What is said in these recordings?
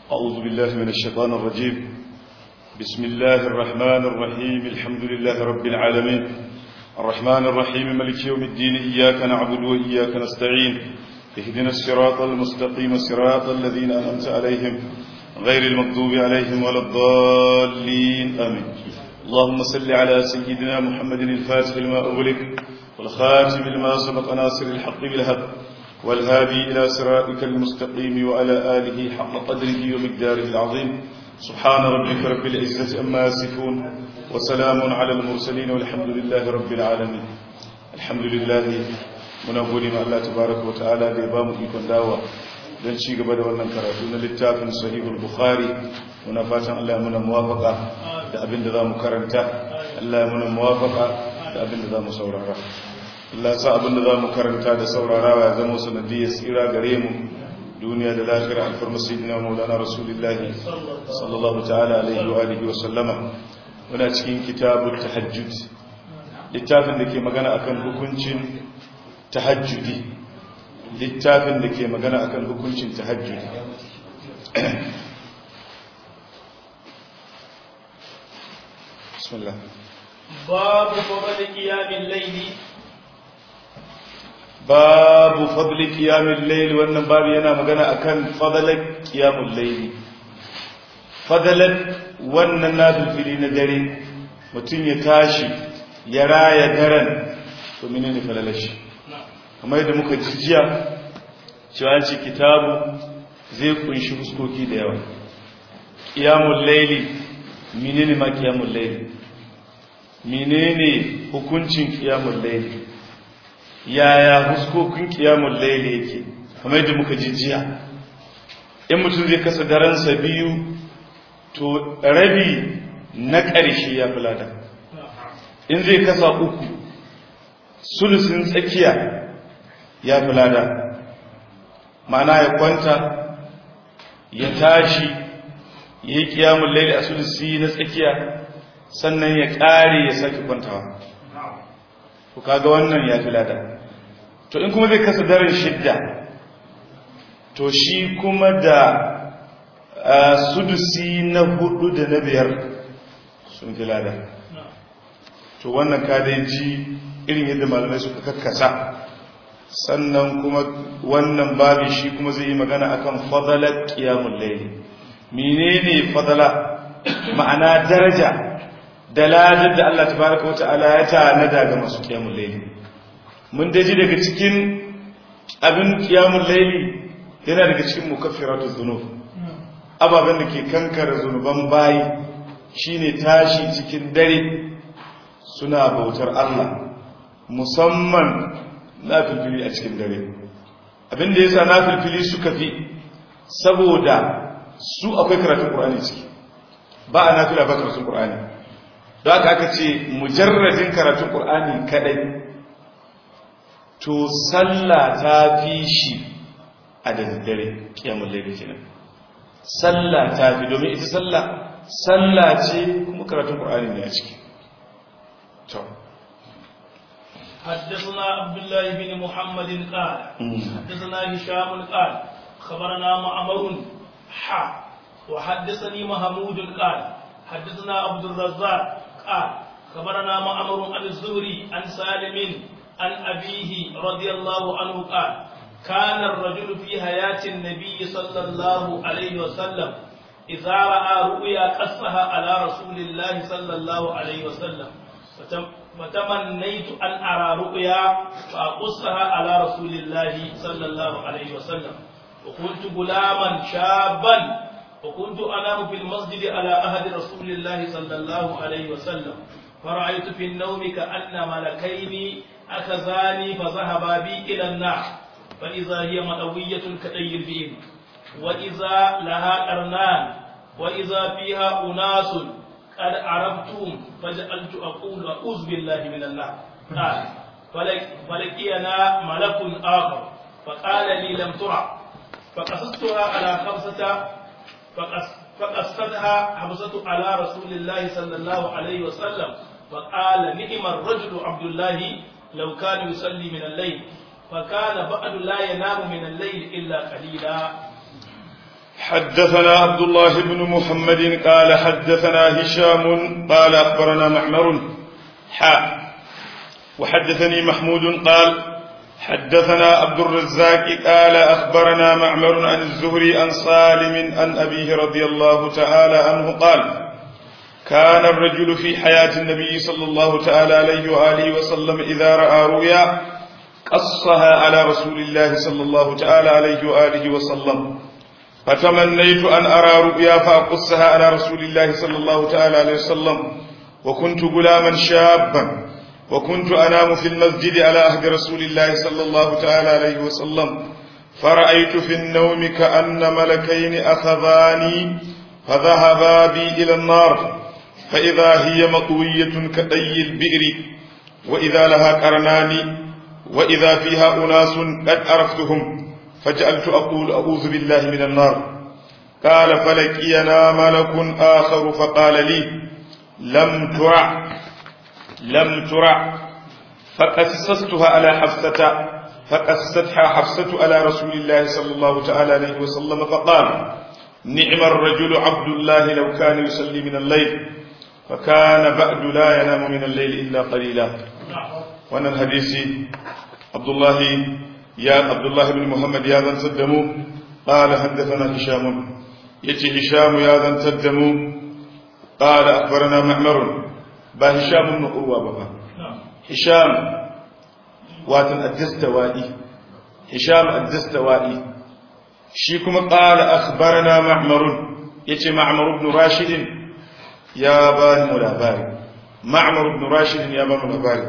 أعوذ بالله من الشيطان الرجيم بسم الله الرحمن الرحيم الحمد لله رب العالمين الرحمن الرحيم ملك يوم الدين إياك نعبد وإياك نستعين اهدنا الصراط المستقيم صراط الذين أنعمت عليهم غير المغضوب عليهم ولا الضالين آمين اللهم صل على سيدنا محمد الفاتح لما أغلق والخاتم لما سبق ناصر الحق بالهب والهادي إلى صراطك المستقيم وعلى آله حق قدره ومقداره العظيم سبحان ربك رب العزة أما يصفون وسلام على المرسلين والحمد لله رب العالمين الحمد لله muna gode ma Allah tabaraka wa ta'ala da ya bamu ikon dawa don ci gaba da wannan karatu na littafin sahihul bukhari muna fatan Allah ya muna muwafaka da abin da zamu karanta Allah ya muna muwafaka da abin da zamu saurara Allah ya sa abin da zamu karanta da saurarawa ya zama sanadiyar tsira gare mu duniya da lafiya alfarma sayyidina maulana rasulullahi sallallahu ta'ala alaihi wa alihi wa sallama muna cikin kitabut tahajjud littafin da ke magana akan hukuncin tahajjudi littafin da ke magana akan hukuncin tahajjudi bismillah babu fadl qiyamil layli babu fadl qiyamil layli wannan babu yana magana akan fadlan qiyamul layli fadlan wannan nafili na dare mutum ya tashi ya raya daren to menene falalashi kamar yadda muka ji jiya cewa ce kitabu zai kunshi huskoki da yawa ƙiyamun laili menene ma ƙiyamun laili menene hukuncin ƙiyamun laili yaya huskokin ƙiyamun laili yake kamar yadda muka ji jiya in mutum zai kasa daransa biyu to rabi na ƙarshe ya fi lada in zai kasa uku sulusin tsakiya ya fi lada ma'ana ya kwanta ya tashi ya yi kiyamun laili a sulusi na tsakiya sannan ya ƙare ya sake kwantawa ku kaga wannan ya fi lada to in kuma zai kasa daren shidda to shi kuma da sudusi na hudu da na biyar sun fi lada to wannan ka dai ji irin yadda malamai suka kakkasa sannan kuma wannan babi shi kuma zai yi magana akan fadalar qiyamul layli menene fadala ma'ana daraja da ladar da Allah tabaaraka wata'ala ya tanada ga masu qiyamul layli mun daji daga cikin abin qiyamul layli yana daga cikin mukaffiratuz dhunub ababen da ke kankara zunuban bayi shine tashi cikin dare suna bautar Allah musamman na filfili a cikin dare abinda ya sa na filfili suka fi saboda su akwai karatun ƙur'ani ciki ba a nafila ba karatun ƙur'ani don haka aka ce mujarradin karatun ƙur'ani kadai to sallah ta fi shi a da dare kiyamun laifin kenan sallah ta fi domin ita sallah sallah ce kuma karatun ƙur'ani ne a ciki حدثنا عبد الله بن محمد قال حدثنا هشام قال خبرنا معمر حا وحدثني محمود قال حدثنا عبد الرزاق قال خبرنا معمر عن الزهري عن سالم عن أبيه رضي الله عنه قال كان الرجل في حياة النبي صلى الله عليه وسلم إذا رأى رؤيا قصها على رسول الله صلى الله عليه وسلم فتمنيت أن أرى رؤيا فأقصها على رسول الله صلى الله عليه وسلم وكنت غلاما شابا وكنت أنام في المسجد على أهد رسول الله صلى الله عليه وسلم فرأيت في النوم كأن ملكين أخذاني فذهبا بي إلى النار فإذا هي مطوية كأي البئر وإذا لها قرنان وإذا فيها أناس قد عرفتم فجعلت أقول أعوذ بالله من النار قال فلقينا ملك آخر فقال لي لم ترى فقصصتها على خمسة فقصتها حفصة على رسول الله صلى الله عليه وسلم فقال نعم الرجل عبد الله لو كان يصلي من الليل فكان بعد لا ينام من الليل إلا قليلا حدثنا عبد الله بن محمد قال حدثنا هشام قال أخبرنا معمر حاء وحدثني محمود قال حدثنا عبد الرزاق قال أخبرنا معمر عن الزهري عن سالم عن أبيه رضي الله تعالى عنه قال كان الرجل في حياة النبي صلى الله تعالى عليه وآله وسلم إذا رأى رؤيا قصها على رسول الله صلى الله تعالى عليه وآله وسلم فتمنيت أن أرى رؤيا فأقصها على رسول الله صلى الله تعالى عليه وسلم وكنت غلاما شابا وكنت أنام في المسجد على عهد رسول الله صلى الله تعالى عليه وسلم فرأيت في النوم كأن ملكين أخذاني فذهبا بي إلى النار فإذا هي مطوية كدي البئر وإذا لها قرنان وإذا فيها أناس قد عرفتهم فجعلت أقول أعوذ بالله من النار قال فلقينا ملك آخر فقال لي لم ترع لم ترع فقصصتها على حفصة فقصتها حفصة على رسول الله صلى الله تعالى عليه وسلم فقال نعم الرجل عبد الله لو كان يصلي من الليل فكان بعد لا ينام من الليل إلا قليلا وانا الحديث عبد الله يا عبد الله بن محمد يا ذن تدموا قال حدثنا هشام يتي هشام يا ذن تدموا قال أخبرنا معمر با هشام بن قروة بابا هشام واتن الدستوائي هشام الدستوائي شيكم قال أخبرنا معمر يتي معمر بن راشد يا بان ملاباري معمر بن راشد يا بان ملاباري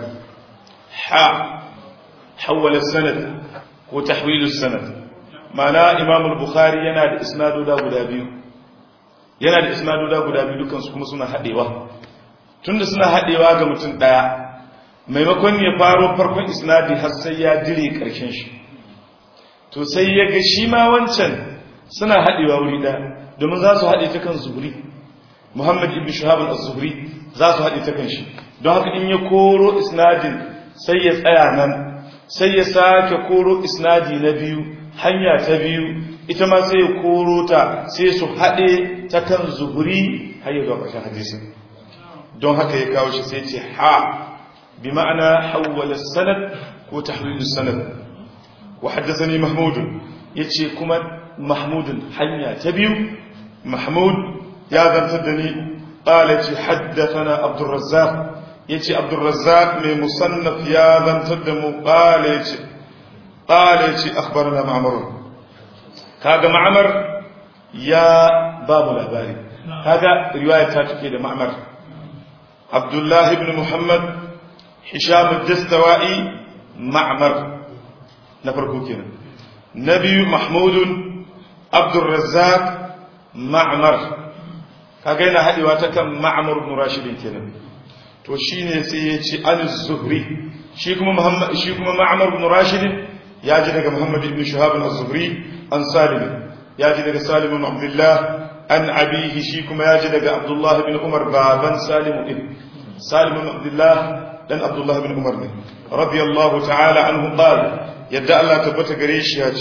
حا حول السند وتحويل السند معنى إمام البخاري ينادي إسناده دا guda biyu yana da isnadoda guda biyu dukansu kuma suna haɗewa tunda suna haɗewa ga mutum ɗaya maimakon ya faro farkon isnadi har sai ya dire ƙarshen shi to sai ya ga shi ma wancan suna haɗewa wuri ɗaya domin za su haɗe ta kan zuhuri muhammad ibn shahab al-zuhri za su haɗe ta kan shi don haka in ya koro isnadin sai ya tsaya nan sai ya sake koro isnadi na biyu hanya ta biyu ita ma sai ya koro ta sai su haɗe ta kan zuhuri har yi zuwa ƙarshen hadisin don haka ya kawo shi sai ce ha bi ma'ana hawwala sanad ko tahwilu sanad wa haddathani mahmud yace kuma mahmudun hanya ta biyu mahmud ya zantar da ni qala ce haddathana abdur razzaq yace abdur razzaq mai musannaf ya zantar da mu qala yace qala yace akhbarana ma'mar kaga ma'mar ya babu labari kaga riwaya ta take da ma'mar abdullahi ibn muhammad hisham ad-dastawai ma'mar na farko kenan na biyu mahmudun abdur razzaq ma'mar kaga yana hadewa ta kan ma'mar ibn rashid kenan to shine sai ya ce an-zuhri shi kuma muhammad shi kuma ma'mar ibn rashid ya ji daga muhammad ibn shahab az-zuhri an salim ya ji daga salim ibn abdullah an abihi shi kuma ya ji daga abdullah ibn umar baban salim ibn salim ibn abdullah dan abdullah ibn umar ne radiyallahu ta'ala anhu qala yadda Allah tabbata gare shi ya ce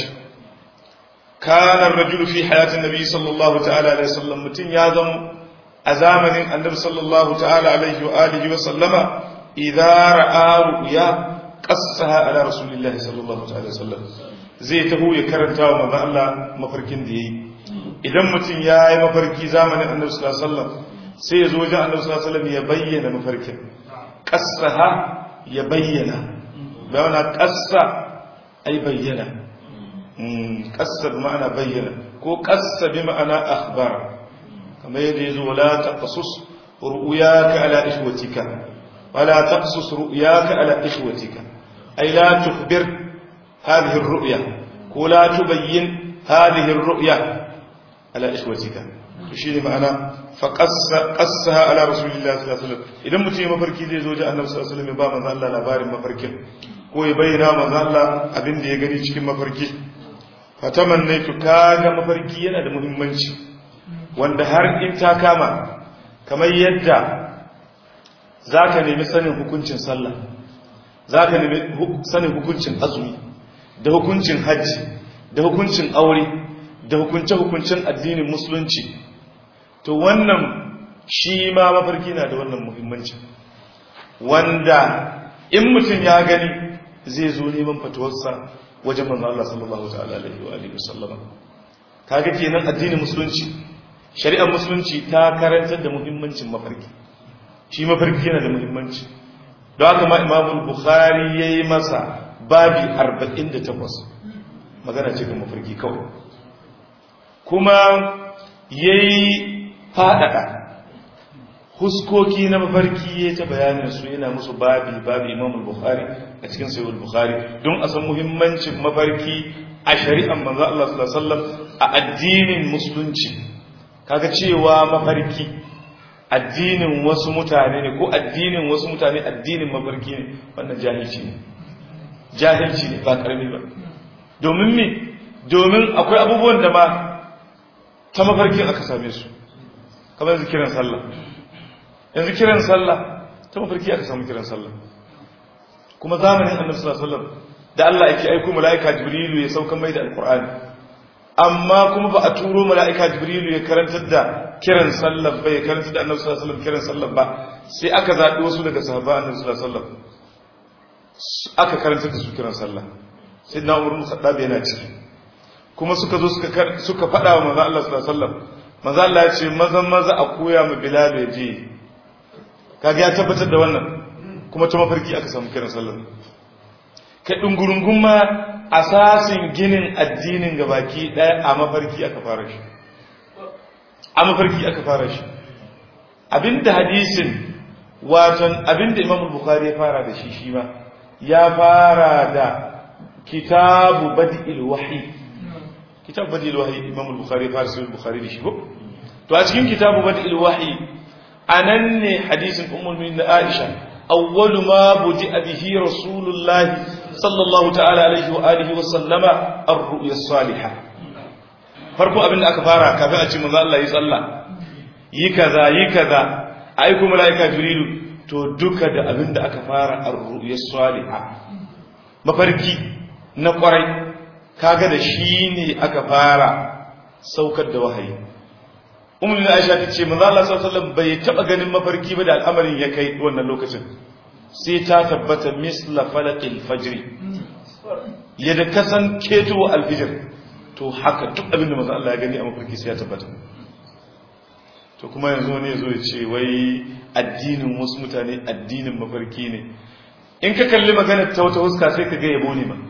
kana ar-rajul fi hayatin nabi sallallahu ta'ala alaihi wasallam mutun ya zama a zamanin annabi sallallahu ta'ala alaihi wa alihi wa sallama idza ra'a ru'ya qassaha ala rasulillahi sallallahu ta'ala sallam zai taho ya karanta wa manzo Allah mafarkin da yayi idan mutum ya yi mafarki zamanin annabi sallallahu alaihi wasallam sai ya zo wajen annabi sallallahu alaihi wasallam ya bayyana mafarkin qassaha ya bayyana bayan qassa ai bayyana qassa bi ma'ana bayyana ko qassa bi ma'ana akhbar kamar yadda yazo la taqsus ru'yaka ala ishwatika wala taqsus ru'yaka ala ishwatika ay la tukhbir hadhihi ar-ru'ya ko la tubayyin hadhihi ar-ru'ya ala ishwatika to shine ma'ana fa qassaha ala rasulillahi sallallahu alaihi wasallam idan mutum ya mafarki zai zo ji annabi sallallahu alaihi wasallam ya ba manzo Allah labarin mafarkin ko ya bayyana manzo Allah abin da ya gani cikin mafarki fatamannaitu kaga mafarki yana da muhimmanci wanda har in ta kama kamar yadda zaka nemi sanin hukuncin sallah zaka nemi sanin hukuncin azumi da hukuncin hajji da hukuncin aure da hukunce-hukuncen addinin musulunci to wannan shi ma mafarki na da wannan muhimmanci wanda in mutum ya gani zai zo neman fatuwarsa wajen manzo Allah sallallahu ta'ala alaihi wa alihi wasallama kaga kenan addinin musulunci shari'ar musulunci ta karantar da muhimmancin mafarki shi mafarki yana da muhimmanci don haka ma Imam Bukhari yayi masa babi 48 magana ce kan mafarki kawai kuma yayi fadada huskoki na mafarki ya ta bayanin su yana musu babi babi imam bukhari a cikin sahih bukhari don a san muhimmancin mafarki a shari'ar manzo Allah sallallahu alaihi wasallam a addinin musulunci kaga cewa mafarki addinin wasu mutane ne ko addinin wasu mutane addinin mafarki ne wannan jahilci ne jahilci ne ba karami ba domin me domin akwai abubuwan da ma ta mafarki aka same su kamar yanzu kiran sallah yanzu kiran sallah ta mafarki aka samu kiran sallah kuma zamanin annabi sallallahu alaihi wasallam da Allah yake aiko malaika jibrilu ya sauka mai da alqur'ani amma kuma ba a turo malaika jibrilu ya karantar da kiran sallah ba ya karantar da annabi sallallahu alaihi wasallam kiran sallah ba sai aka zabi wasu daga sahaba annabi sallallahu alaihi wasallam aka karantar da su kiran sallah sai na umar musaddab yana ciki kuma suka zo suka suka faɗa wa manzo Allah sallallahu alaihi wasallam manzo Allah ya ce maza maza a koya ma bilal ya je kaga ya tabbatar da wannan kuma ta mafarki aka samu kiran sallar kai dungurungun ma asasin ginin addinin gabaki daya a mafarki aka fara shi a mafarki aka fara shi abinda hadisin waton abinda imam bukhari ya fara da shi shi ma ya fara da kitabu bad'il wahyi kitabu bad'il wahyi imam bukhari ya fara sai bukhari da shi ko to a cikin kitabu bad'il wahyi anan ne hadisin ummul mu'minin Aisha awwalu ma budi'a bihi rasulullahi sallallahu ta'ala alaihi wa alihi wa sallama ar-ru'ya as-salihah farko abin da aka fara kafin a ce manzo Allah yi sallah yi kaza yi kaza ai kuma malaika jibrilu to duka da abin da aka fara ar-ru'ya as-salihah mafarki na kwarai kaga da shi ne aka fara saukar da wahayi umar da aisha ta ce manzo Allah sallallahu alaihi wasallam bai taba ganin mafarki ba da al'amarin ya kai wannan lokacin sai ta tabbata misla falaqil fajr yadda kasan keto alfijir to haka duk abin da manzo Allah ya gani a mafarki sai ya tabbata to kuma yanzu ne yazo ya ce wai addinin wasu mutane addinin mafarki ne in ka kalli maganar ta wata huska sai ka ga yabo ne ma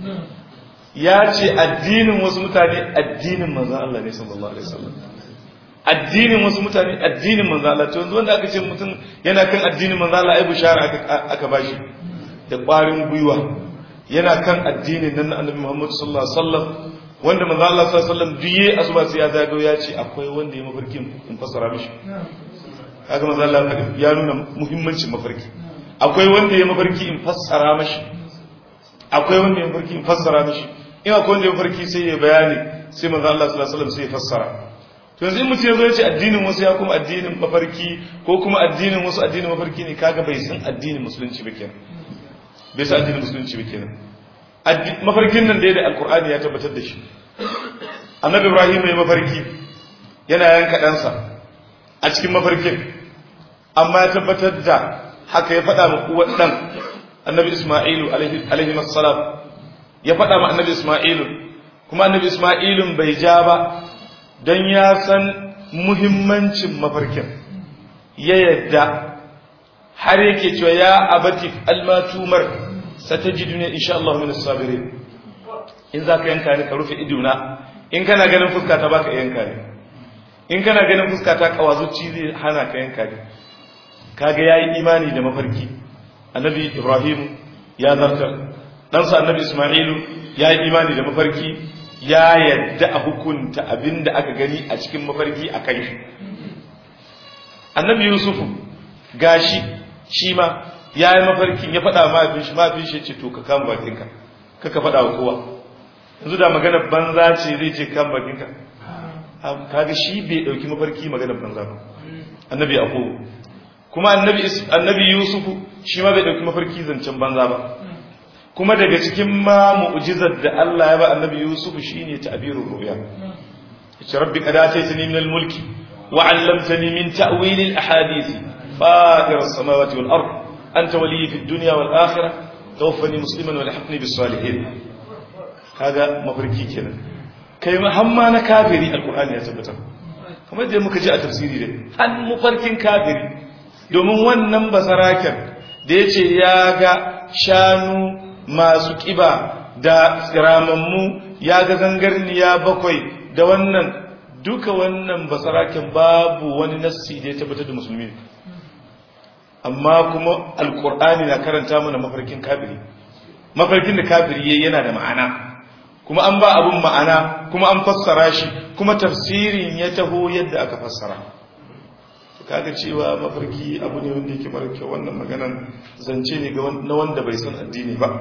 ya ce addinin wasu mutane addinin manzo Allah ne sallallahu alaihi wasallam addinin wasu mutane addinin manzo Allah to yanzu wanda aka ce mutum yana kan addinin manzo Allah ai bishara aka aka bashi da ƙwarin gwiwa yana kan addinin nan na Annabi Muhammad sallallahu alaihi wasallam wanda manzo Allah sallallahu alaihi wasallam duye asuba sai ya zagayo ya ce akwai wanda ya mafarkin in fassara mishi kaga manzo Allah ya nuna muhimmancin mafarki akwai wanda ya mafarki in fassara mishi akwai wanda ya mafarki in fassara mishi in akwai wanda ya mafarki sai ya bayani sai manzo Allah sallallahu alaihi wasallam sai ya fassara to yanzu in mutum ya zo ya ce addinin wasu ya kuma addinin mafarki ko kuma addinin wasu addinin mafarki ne kaga bai san addinin musulunci ba kenan bai san addinin musulunci ba kenan mafarkin nan da ya da alkur'ani ya tabbatar da shi annabi ibrahim ya mafarki yana yanka ɗansa a cikin mafarkin amma ya tabbatar da haka ya faɗa ma uwar ɗan annabi isma'ilu alaihi salam ya faɗa ma annabi isma'ilu kuma annabi isma'ilun bai ja ba don ya san muhimmancin mafarkin ya yadda har yake cewa ya abati almatumar satajidu ne insha Allah min sabirin in za ka yanka ni ka rufe idona in kana ganin fuska ta baka yanka ne in kana ganin fuska ta kawazuci zai hana ka yanka ne kaga yayi imani da mafarki annabi ibrahim ya zartar ɗansa annabi isma'ilu ya yi imani da mafarki ya yadda a hukunta abin da aka gani a cikin mafarki a kan shi annabi yusufu gashi shi ma ya yi mafarkin ya faɗa mafin shi mafin shi ce to ka kama bakinka kaka faɗa wa kowa yanzu da maganar banza ce zai ce kama bakinka kaga shi bai ɗauki mafarki maganar banza ba annabi yaƙo kuma annabi yusufu shi ma bai ɗauki mafarki zancen banza ba kuma daga cikin ma mu'jizar da Allah ya ba annabi Yusuf shine ta'birur ru'ya yace rabbi qad ataytani min al-mulki wa 'allamtani min ta'wil al-ahadith fatir as-samawati wal ard anta waliyyi fid dunya wal akhirah tawaffani musliman wa alhiqni bis salihin kaga mafarki kenan kai muhamma na kafiri alqur'ani ya tabbatar kamar da muka ji a tafsiri dai an mafarkin kafiri domin wannan basaraken da yace ya ga shanu masu kiba da tsiramammu ya ga zangarniya bakwai da wannan duka wannan basaraken babu wani nassi da ya tabbatar da musulmi amma kuma alkur'ani na karanta mana mafarkin kafiri mafarkin da kafiri yayi yana da ma'ana kuma an ba abun ma'ana kuma an fassara shi kuma tafsirin ya taho yadda aka fassara kaga cewa mafarki abu ne wanda yake mara kyau wannan maganan zance ne na wanda bai san addini ba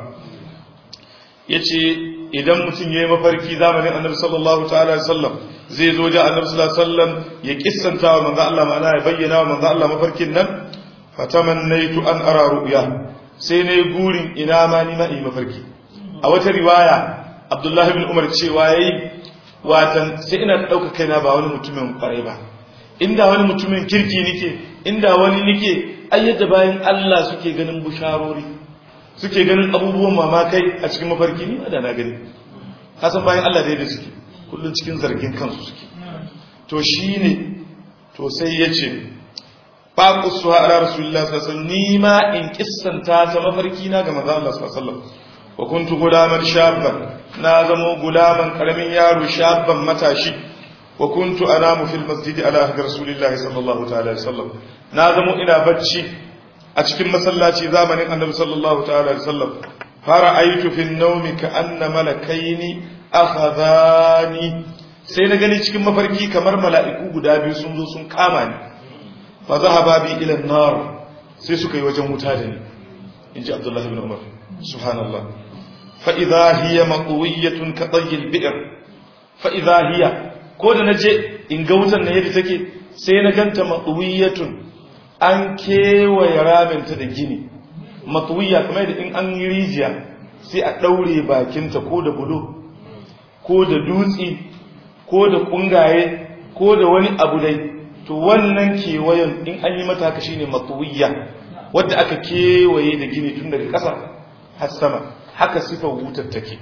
yace idan mutum yayi mafarki zamanin annabi sallallahu ta'ala alaihi wasallam zai zo da annabi sallallahu alaihi wasallam ya kissanta wa manzo Allah ma'ana ya bayyana wa manzo Allah mafarkin nan fatamannaitu an ara ru'ya sai nayi gurin ina ma ni ma yi mafarki a wata riwaya Abdullahi ibn Umar cewa yayi watan sai ina dauka kaina ba wani mutumin kwarai ba inda wani mutumin kirki nike inda wani nike ai yadda bayan Allah suke ganin busharori suke ganin abubuwan mamakai a cikin mafarki ni da na gani hasan bayan Allah da yadda suke kullun cikin zargin kansu suke to shine to sai yace faƙusuwa ala rasulullah sallallahu ni ma in kissanta ta mafarki na ga manzo Allah sallallahu wa kuntu gulaman shabban na zamo gulaman karamin yaro shabban matashi wa kuntu anamu fil masjid ala ahdi rasulillah sallallahu ta'ala alaihi wasallam na zamo ina bacci a cikin masallaci zamanin annabi sallallahu ta'ala alaihi wasallam fara aitu fi nawmi ka anna malakaini akhadhani sai na gani cikin mafarki kamar mala'iku guda biyu sun zo sun kama ni fa zahaba bi ila an-nar sai suka yi wajen wuta da ni inji abdullahi ibn umar subhanallah fa idha hiya maqwiyatun ka tayyil bi'r fa idha hiya ko da naje in ga wutan nan yadda take sai na ganta maqwiyatun an kewaye raminta da gini maqwiya kamar da in an yi rijiya sai a daure bakinta ko da bulo ko da dutsi ko da kungaye ko da wani abu dai to wannan kewayen in an yi mata haka shine matuwiya wadda aka kewaye da gini tun daga ƙasa har sama haka sifar wutar take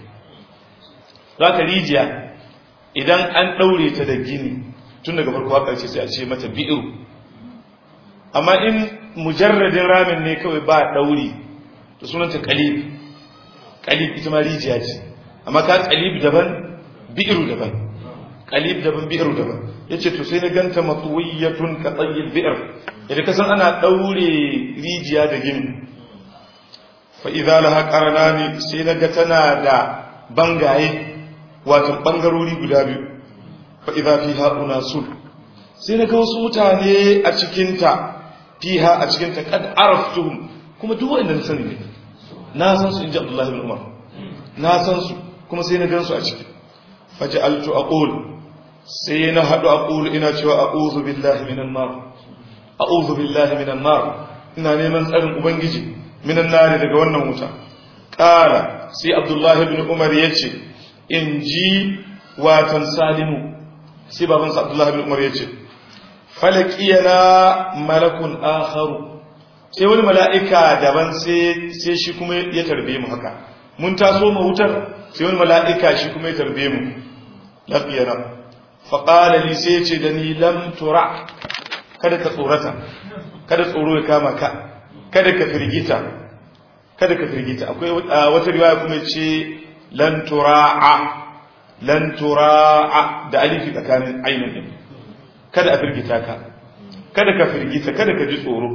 za ka rijiya idan an ɗaure ta da gini tun daga farko haka ce sai a ce mata bi'iru amma in mujarradin ramin ne kawai ba ɗauri da sunanta kalib kalib ita ma rijiya ce amma ka kalib daban bi'iru daban kalib daban bi'ir daban yace to sai na ganta matsuwiyatun ka tsayil bi'ir idan kasan ana daure rijiya da gini fa idza laha qaranani sai na ga tana da bangaye wato bangarori guda biyu fa idza fiha unasul sai na ga wasu mutane a cikin ta fiha a cikin ta kad araftuhum kuma duk wanda na sani ne na san su inji Abdullah ibn Umar na san su kuma sai na gan su a ciki faj'altu aqul sai na haɗu a ƙulu ina cewa a ƙuzu billahi minan nar a ƙuzu billahi minan nar ina neman tsarin ubangiji minan nari daga wannan wuta ƙara sai abdullahi bin umar ya ce in ji watan salimu sai babansa abdullahi bin umar ya ce falakiyana malakun akharu sai wani mala'ika daban sai shi kuma ya tarbe mu haka mun taso mu wutar sai wani mala'ika shi kuma ya tarbe mu lafiyana faƙala li sai ce da ni lam tura kada ka tsorata kada tsoro ya kama ka kada ka firgita kada ka firgita akwai wata riwaya kuma ce lan tura'a lan tura'a da alifi tsakanin ainihin din kada a firgita ka kada ka firgita kada ka ji tsoro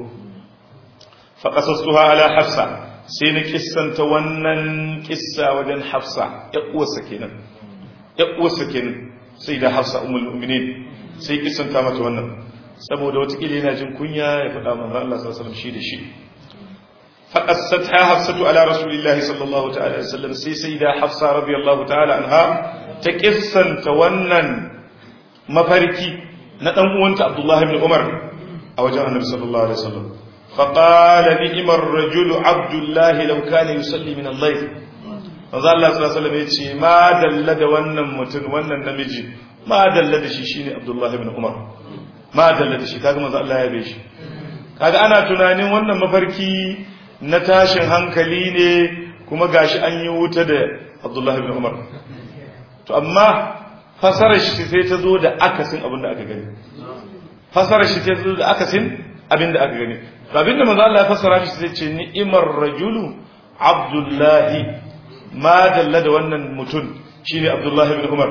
fa qasastuha ala hafsa sai na kissanta wannan kissa wajen hafsa ya uwarsa kenan ya uwarsa kenan sai da hafsa umul mu'minin sai kisanta mata wannan saboda watakila yana jin kunya ya faɗa manzo Allah sallallahu alaihi wasallam shi da shi faqassatha hafsatu ala rasulillahi sallallahu ta'ala alaihi wasallam sai sai da hafsa radiyallahu ta'ala anha ta kissanta wannan mafarki na dan uwanta Abdullah ibn Umar a wajen Annabi sallallahu alaihi wasallam faqala ni'ma ar-rajulu Abdullah law kana yusalli min al-layl manzo Allah sallallahu alaihi wasallam yace ma dalla da wannan mutum wannan namiji ma dalla da shi shine Abdullah ibn Umar ma dalla da shi kaga manzo Allah ya yabe shi kaga ana tunanin wannan mafarki na tashin hankali ne kuma gashi an yi wuta da Abdullah ibn Umar to amma fasarar shi sai ta zo da akasin abin da aka gani fasarar shi sai ta zo da akasin abin da aka gani abin da manzo Allah ya fasara shi sai ce ni'imar rajulu Abdullahi ma dalla da wannan mutum shine Abdullah ibn Umar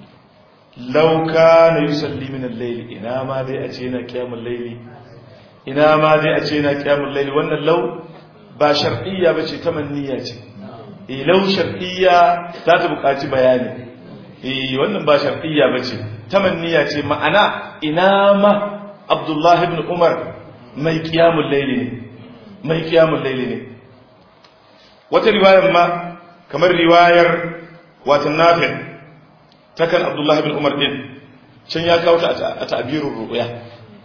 law kana yusalli min al-layl ina ma dai a ce yana qiyamul layli ina ma dai a ce yana qiyamul layli wannan law ba shar'iyya bace tamanniya ce eh law shar'iyya za ta buƙaci bayani eh wannan ba shar'iyya bace tamanniya ce ma'ana ina ma Abdullah ibn Umar mai qiyamul layli ne mai qiyamul layli ne wata riwayar ma kamar riwayar watan Nafi' takan Abdullah ibn Umar din can ya kawo ta a ta'birur ru'ya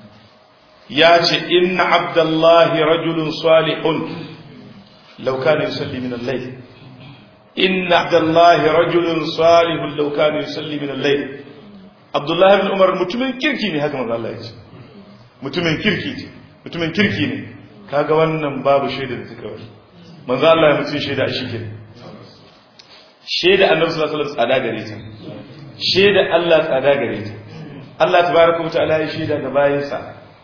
ya ce inna abdullahi rajulun salihun law kana yusalli min al-layl inna abdullahi rajulun salihun law kana yusalli min al-layl abdullahi ibn umar mutumin kirki ne haka manzo Allah ya ce mutumin kirki ce mutumin kirki ne kaga wannan babu shaida da take wani manzo Allah ya mutun shaida a shike shaida annabi sallallahu alaihi wasallam tsada gare ta shaida Allah tsada gare ta Allah tabaraka wa ta'ala ya shaida ga bayinsa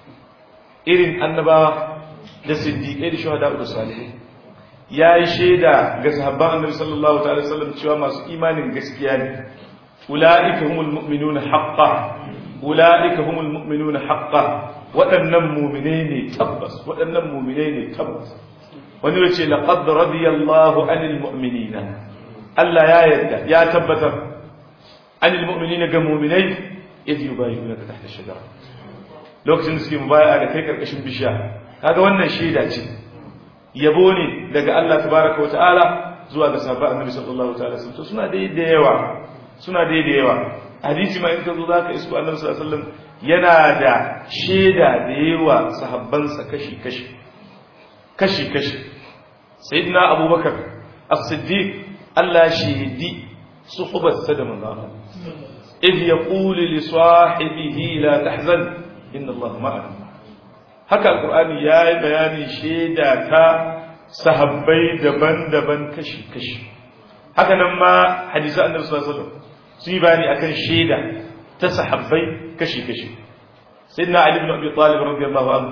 irin annabawa da siddiƙai da shuhada da salihai ya yi shaida ga sahabban annabi sallallahu ta'ala sallam cewa masu imanin gaskiya ne ula'ika humul mu'minuna haqqa ula'ika humul mu'minuna haqqa waɗannan mu'minai ne tabbas waɗannan mu'minai ne tabbas wani yace laqad radiyallahu anil mu'minina Allah ya yarda ya tabbatar anil mu'minina ga mu'minai idh yubayyi'unaka tahta shajara lokacin da suke mubaya da kai karkashin bishiya kaga wannan shaida ce yabo ne daga Allah tabaraka wa ta'ala zuwa ga sahabban annabi sallallahu ta'ala sun to suna dai da yawa suna dai da yawa hadisi ma in ka zo zaka isko annabi sallallahu alaihi wasallam yana da shaida da yawa sahabbansa kashi kashi kashi kashi sayyidina abubakar as-siddiq Allah shaidi suhbatsa da manzo Allah idh yaqulu li sahibihi la tahzan inna Allah ma'ana haka alqur'ani yayi bayani sheda ta sahabbai daban-daban kashi-kashi haka nan ma hadisi annabi sallallahu alaihi wasallam su yi bayani akan sheda ta sahabbai kashi-kashi sayyidina ali ibn abi talib radiyallahu anhu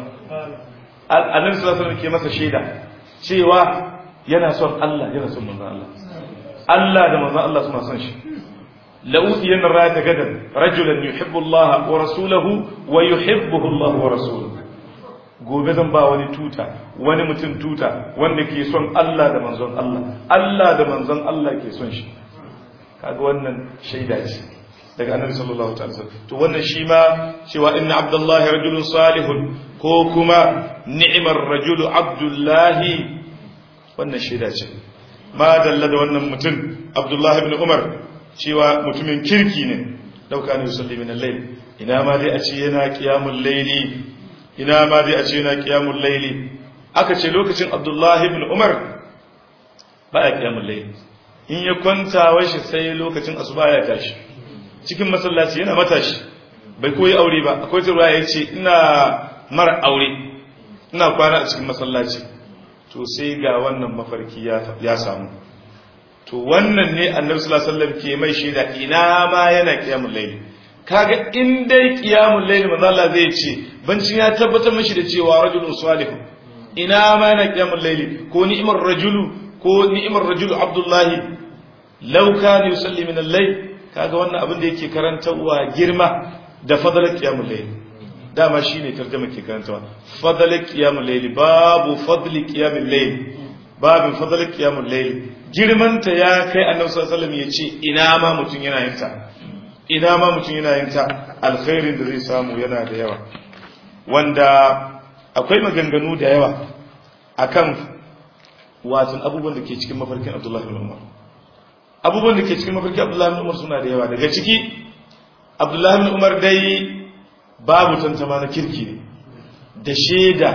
annabi sallallahu alaihi wasallam ke masa sheda cewa yana son Allah yana son manzon Allah Allah da manzon Allah suna son shi لأوتين الراية غدا رجلا يحب الله ورسوله ويحبه الله ورسوله gobe zan ba wani tuta wani mutum tuta wanda ke son Allah da manzon Allah Allah da manzon Allah ke son shi kaga wannan shaida ce daga annabi sallallahu alaihi wasallam to wannan shi ma cewa inna abdullahi rajulun salihun ko kuma ni'mar rajulu abdullahi wannan shaida ce ma dalla da wannan mutum abdullahi ibn umar cewa mutumin kirki ne dauka ne yusalli min al-layl ina ma dai a ce yana qiyamul layli ina ma dai a ce yana qiyamul layli aka ce lokacin Abdullah ibn Umar baya qiyamul layli in ya kwanta washi sai lokacin asuba ya tashi cikin masallaci yana matashi bai koyi aure ba akwai tarwa ya ce ina mara aure ina kwana a cikin masallaci to sai ga wannan mafarki ya samu to wannan ne annabi sallallahu alaihi wasallam ke mai shaida ina ma yana qiyamul layl kaga in dai qiyamul layl manzo Allah zai ce bancin ya tabbatar mishi da cewa rajulun salih ina ma yana qiyamul layl ko ni'mar rajulu ko ni'mar rajulu abdullahi law kana yusalli min al-layl kaga wannan abin da yake karantawa girma da fadalar qiyamul layl dama shine tarjuma ke karantawa fadalar qiyamul layl babu fadli qiyamul layl babu fadalar qiyamul layl girmanta ya kai annabi sallallahu alaihi wasallam yace ina ma mutun yana yin ta ina ma mutun yana yin ta alkhairin da zai samu yana da yawa wanda akwai maganganu da yawa akan watan abubuwan da ke cikin mafarkin Abdullah ibn Umar abubuwan da ke cikin mafarkin Abdullah ibn Umar suna da yawa daga ciki Abdullah ibn Umar dai babu tantama na kirki ne da shaida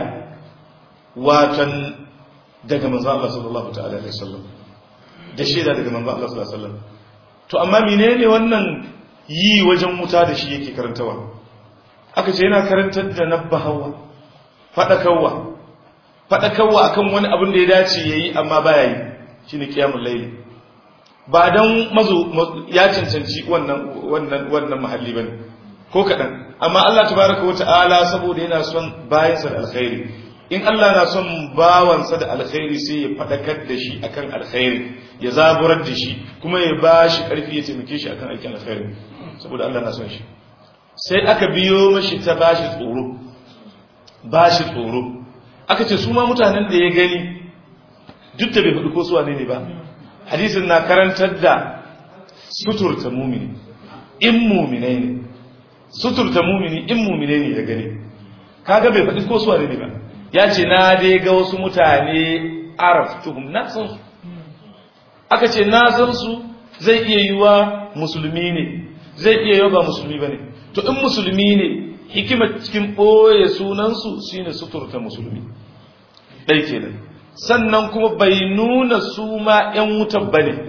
watan daga manzo Allah sallallahu ta'ala alaihi wasallam da shaida daga manzo Allah sallallahu alaihi wasallam to amma menene wannan yi wajen wuta da shi yake karantawa aka ce yana karantar da nabbahawa faɗakarwa faɗakarwa akan wani abin da ya dace ya yi amma baya yi shi ne kiyamun laili ba don mazo ya cancanci wannan mahalli ba ne ko kaɗan amma Allah tabaraka wa ta'ala saboda yana son bayansa da alkhairi in Allah na son bawansa da alkhairi sai ya faɗakar da shi akan alkhairi ya zaburar da shi kuma ya ba shi ƙarfi ya taimake shi akan aikin alkhairi saboda Allah na son shi sai aka biyo mashi ta bashi tsoro bashi tsoro aka ce su ma mutanen da ya gani duk da bai faɗi ko su wane ne ba hadisin na karantar da suturta mumini in muminai ne suturta mumini in muminai ne ya gani kaga bai faɗi ko su wane ne ba ya ce na dai ga wasu mutane araf tuhum na san su aka ce na san su zai iya yiwa musulmi ne zai iya yiwa ba musulmi ba ne to in musulmi ne hikimar cikin ɓoye sunansu shine suturta musulmi ɗai kenan sannan kuma bai nuna su ma ‘yan wutan ba ne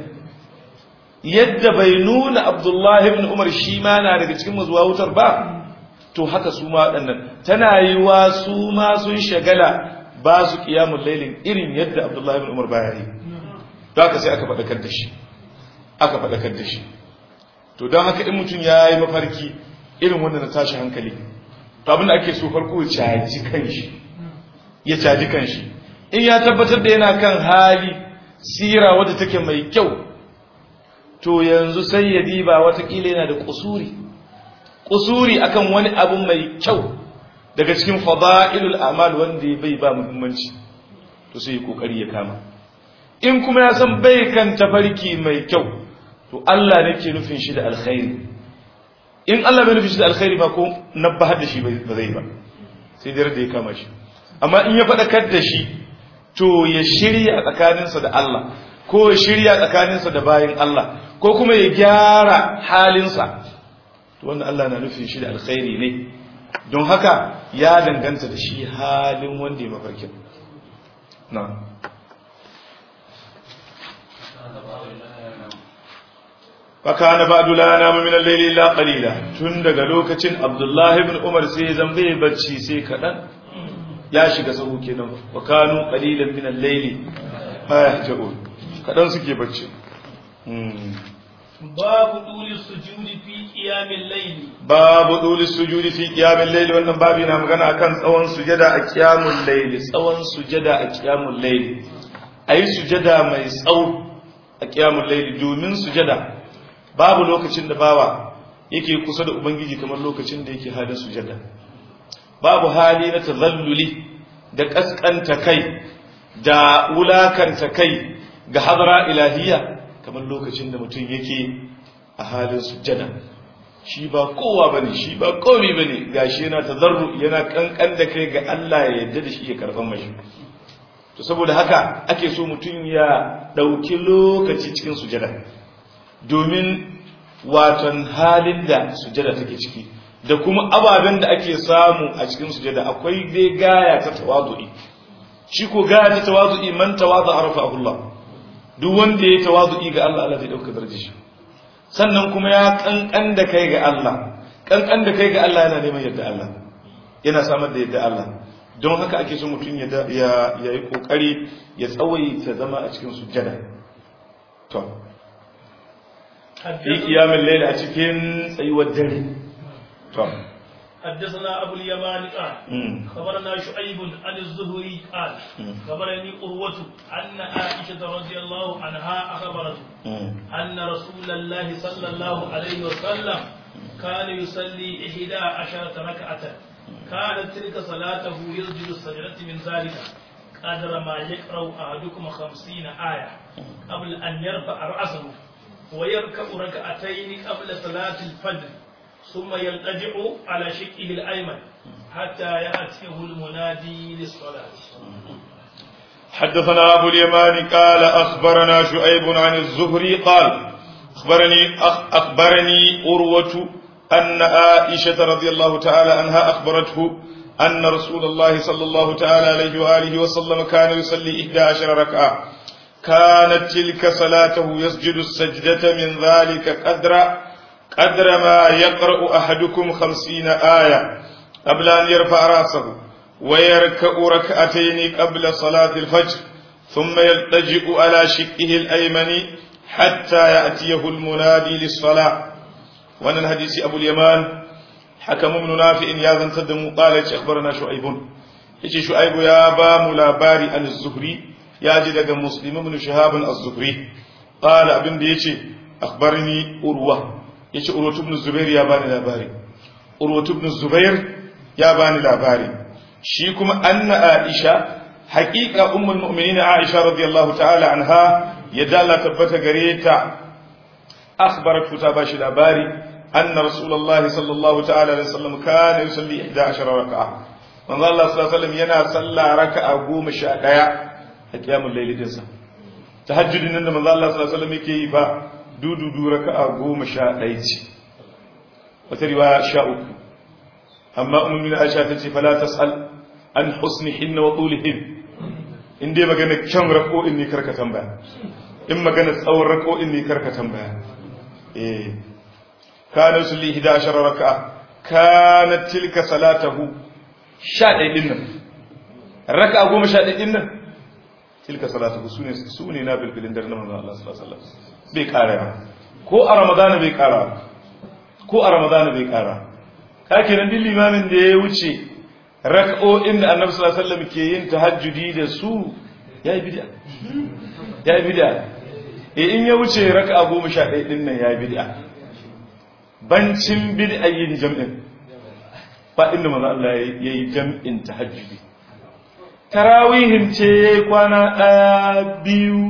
yadda bai nuna abdullahi ibn umar shi ma na daga cikin mazuwa wutar ba to haka su ma waɗannan tana yi wa su ma sun shagala ba su ƙiyamun lailin irin yadda abdullahi ibn umar baya yi don haka sai aka faɗakar da shi aka faɗakar da shi to don haka in mutum ya yi mafarki irin wanda na tashi hankali to abin da ake so farko ya caji kanshi ya caji kanshi in ya tabbatar da yana kan hali sira wadda take mai kyau to yanzu sai ya diba watakila yana da kusuri kusuri akan wani abu mai kyau daga cikin fada'ilul amal wanda ya bai ba muhimmanci to sai ya kokari ya kama in kuma ya san bai kan tafarki mai kyau to Allah ne ke nufin shi da alkhairi in Allah bai nufin shi da alkhairi ba ko nabbahar da shi ba zai ba sai dai da ya kama shi amma in ya faɗakar da shi to ya shirya tsakaninsa da Allah ko ya shirya tsakaninsa da bayin Allah ko kuma ya gyara halinsa to wanda Allah na nufin shi da alkhairi ne don haka ya danganta da shi halin wanda ya mafarkin na fakana ba'du la namu min al-layli illa qalila tun daga lokacin Abdullah ibn Umar sai zambe bacci sai kadan ya shiga sahu kenan wa kanu qalilan min al-layli ma yahjaun kadan suke bacci babu duli sujudi fi qiyamil layli babu duli sujudi fi qiyamil layli wannan babu na magana akan tsawon sujada a qiyamul layli tsawon sujada a qiyamul layli ayi sujada mai tsawo a qiyamul layli domin sujada babu lokacin da bawa yake kusa da ubangiji kamar lokacin da yake hada sujada babu hali na tazalluli da kaskanta kai da wulakanta kai ga hadara ilahiyya kamar lokacin da mutum yake a halin sujada shi ba kowa bane shi ba komai bane gashi yana tazarru yana kankan da kai ga Allah ya yarda da shi ya karban mashi to saboda haka ake so mutum ya dauki lokaci cikin sujada domin waton halin da sujada take ciki da kuma ababen da ake samu a cikin sujada akwai dai gaya ta tawazu'i shi ko gaya ta tawazu'i man tawaza arafahu Allah duk wanda ya tawazu'i ga Allah Allah zai dauka darajar shi sannan kuma ya kankan da kai ga Allah kankan da kai ga Allah yana neman yadda Allah yana samar da yadda Allah don haka ake so mutum ya ya yi kokari ya tsawaita zama a cikin sujada to في قيام الليل أتكين سيوى الدري طبعا حدثنا أبو اليمان قال خبرنا شعيب عن الزهري قال خبرني قروة أن عائشة رضي الله عنها أخبرته أن رسول الله صلى الله عليه وسلم كان يصلي إحدى عشرة ركعة كانت تلك صلاته يسجد السجدة من ذلك قدر ما يقرأ أحدكم خمسين آية قبل أن يرفع رأسه ويركع ركعتين قبل صلاة الفجر ثم يلتجئ على شقه الأيمن حتى يأتيه المنادي للصلاة حدثنا أبو اليمان قال أخبرنا شعيب عن الزهري قال أخبرني أخ أخبرني أروة أن عائشة رضي الله تعالى عنها أخبرته أن رسول الله صلى الله تعالى عليه وآله وسلم كان يصلي إحدى عشر ركعة كانت تلك صلاته يسجد السجدة من ذلك قدر قدر ما يقرأ أحدكم خمسين آية قبل أن يرفع رأسه ويركع ركعتين قبل صلاة الفجر ثم يلتجئ على شقه الأيمن حتى يأتيه المنادي للصلاة وأن الحديث أبو اليمان حكم بن نافع يا ذن تدم قال أخبرنا شعيب يجي شعيب يا بام لاباري عن الزهري يا جدك مسلم بن شهاب الزهري قال ابن ديتي أخبرني أروة يجي أروة بن الزبير يا باني لاباري أروة بن الزبير يا باني لاباري شيكم أن عائشة حقيقة أم المؤمنين عائشة رضي الله تعالى عنها يدالا تبت غريتا أخبرت فتاباش الأباري أن رسول الله صلى الله تعالى عليه وسلم كان يصلي 11 ركعة من الله صلى الله عليه وسلم ينا صلى ركعة قوم شاء قيام الليل دنسا تهجد إن من الله صلى الله عليه وسلم يكي با دو دو دو ركعة قوم شاء ديتي وتروا شاء أما أم من عائشة فلا تسأل عن حسنهن وطولهن in dai magana kyan rako in ne karka tambaya in magana tsawon rako in ne karka tambaya eh kana sulli 11 raka'a kana tilka salatahu 11 din nan raka'a 11 din nan tilka salatahu sune sune na bilbilin dar na manzon Allah sallallahu alaihi wasallam bai kara ko a ramadana bai kara ko a ramadana bai kara kake nan din limamin da ya wuce rak'o'in da annabi sallallahu alaihi wasallam ke yin tahajjudi da su yayi bid'a yayi bid'a eh in ya wuce rak'a 11 din nan yayi bid'a bancin bid'a yin jam'in ba inda manzo Allah yayi jam'in tahajjudi tarawihin ce kwana daya biyu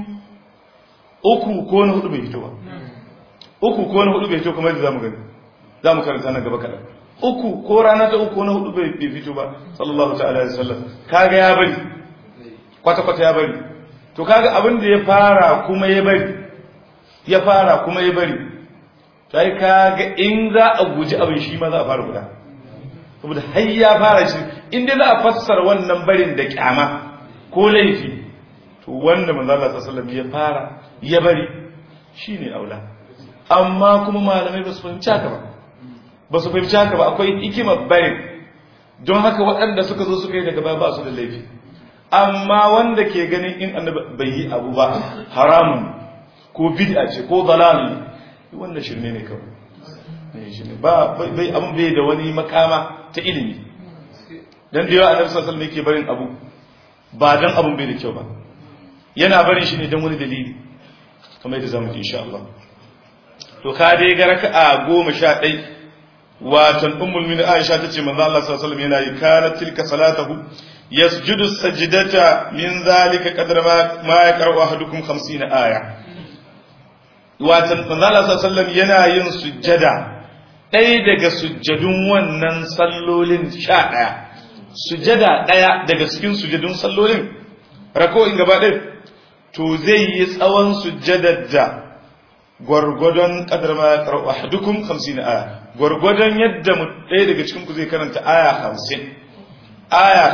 uku ko na hudu bai fito ba uku ko na hudu bai fito kamar yadda zamu gani zamu karanta na gaba kadan uku ko rana ta uku na hudu bai fito ba sallallahu ta'ala alaihi wasallam kaga ya bari kwata kwata ya bari to kaga abin da ya fara kuma ya bari ya fara kuma ya bari sai kaga in za a guji abin shi ma za a fara guda saboda har ya fara shi in dai za a fassara wannan barin da kyama ko laifi to wanda manzo Allah sallallahu alaihi wasallam ya fara ya bari shine aula amma kuma malamai ba su fahimci haka ba ba su fahimci haka ba akwai hikimar barin don haka waɗanda suka zo suka yi daga baya ba su da laifi amma wanda ke ganin in annabi bai yi abu ba haramun ko bid'a ce ko dalal wannan shirme ne kawai ne shirme ba bai abun bai da wani makama ta ilimi dan da yawa annabi sallallahu alaihi wasallam yake barin abu ba dan abun bai da kyau ba yana barin shi ne dan wani dalili kamar yadda zamu ji insha Allah to ka dai ga raka'a goma sha ɗai watan ummul min aisha tace manzo Allah sallallahu alaihi wasallam yana yi kana tilka salatahu yasjudu sajdata min zalika qadra ma ma yaqra'u ahadukum 50 aya watan manzo Allah sallallahu alaihi wasallam yana yin sujjada ɗaya daga sujjadun wannan sallolin sha ɗaya sujjada ɗaya daga cikin sujjadun sallolin rako'in gaba ɗaya to zai yi tsawon sujjadar da gwargwadon kadar ma ya karo ahadukum 50 aya gwargwadon yadda mu ɗaya daga cikin ku zai karanta aya 50 aya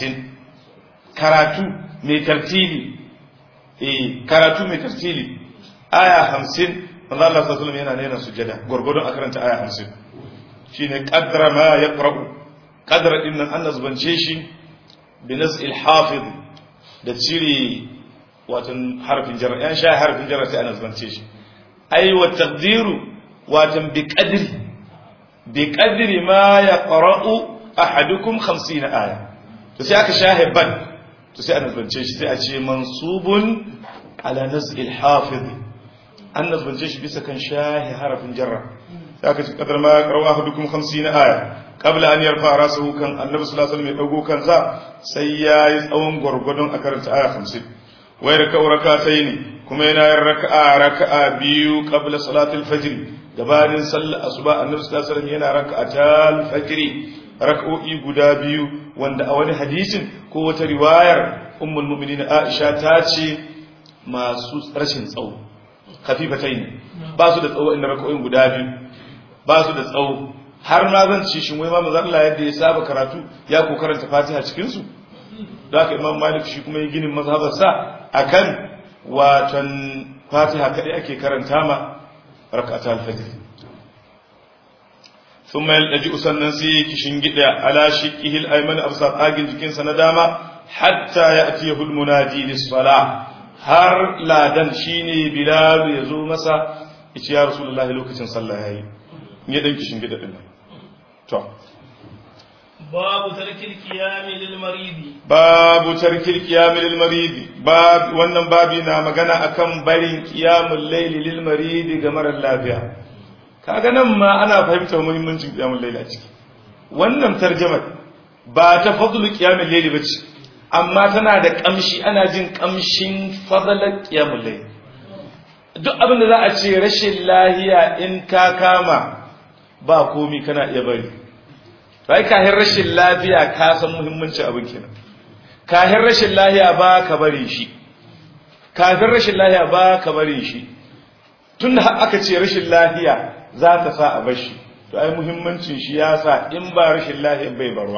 50 karatu mai tartili eh karatu mai tartili aya 50 manzo Allah sallallahu alaihi wasallam yana nena sujjada gwargwadon a karanta aya 50 shine qadra ma yaqra'u qadra din nan Allah zubance shi bi naz'il hafiz da cire watan harfin jarra yan sha harfin jarra sai ana zubance shi ai wa taqdiru watan bi qadri bi qadri ma yaqra'u ahadukum 50 aya to sai aka shahe ban to sai ana zance shi sai a ce mansubun ala naz'il hafiz an nazbance shi bisa kan shahi harafin jarra sai aka ce qadar ma yaqra'u ahadukum 50 aya qabla an yarfa rasahu kan annabi sallallahu alaihi wasallam ya dago kansa sai yayi tsawon gurgudun a karanta aya 50 wai raka'u rak'ataini kuma yana yin raka'a raka'a biyu qabla salatul fajr gabanin sallar asuba annabi sallallahu alaihi wasallam yana raka'atal fajr raka'o'i guda biyu wanda a wani hadisin ko wata riwayar ummul mu'minin Aisha ta ce masu rashin tsawo khafifatain ba su da tsawo inda raka'o'in guda biyu ba su da tsawo har ma zan ci shin wai ma manzo Allah yadda ya saba karatu ya ko karanta Fatiha cikin su da haka Imam Malik shi kuma ya ginin mazhabarsa akan watan fatiha kadai ake karanta ma rak'ata al-fajr thumma yalji sannan sai kishin gida ala shiqihi al-ayman absa agin jikin sa na dama hatta ya'tiyahu al-munadi lis-salah har ladan shine bilal ya zo masa yace ya rasulullahi lokacin sallah yayi ya dan kishin gida din to babu tarkil qiyam lil maridi babu tarkil qiyam lil maridi bab wannan babi na magana akan barin qiyamul layli lil maridi ga marar lafiya kaga nan ma ana fahimtar muhimmancin qiyamul layli a ciki wannan tarjumar ba ta fadlu qiyamul layli bace amma tana da kamshi ana jin kamshin fadlan qiyamul layli duk abin da za a ce rashin lahiya in ka kama ba komi kana iya bari bai kahin rashin lafiya ka san muhimmanci abin kenan kahin rashin lahiya ba ka bari shi kafin rashin lahiya ba ka bari shi tunda aka ce rashin lahiya za ta sa a bar shi to ai muhimmancin shi ya sa in ba rashin lahiya bai barwa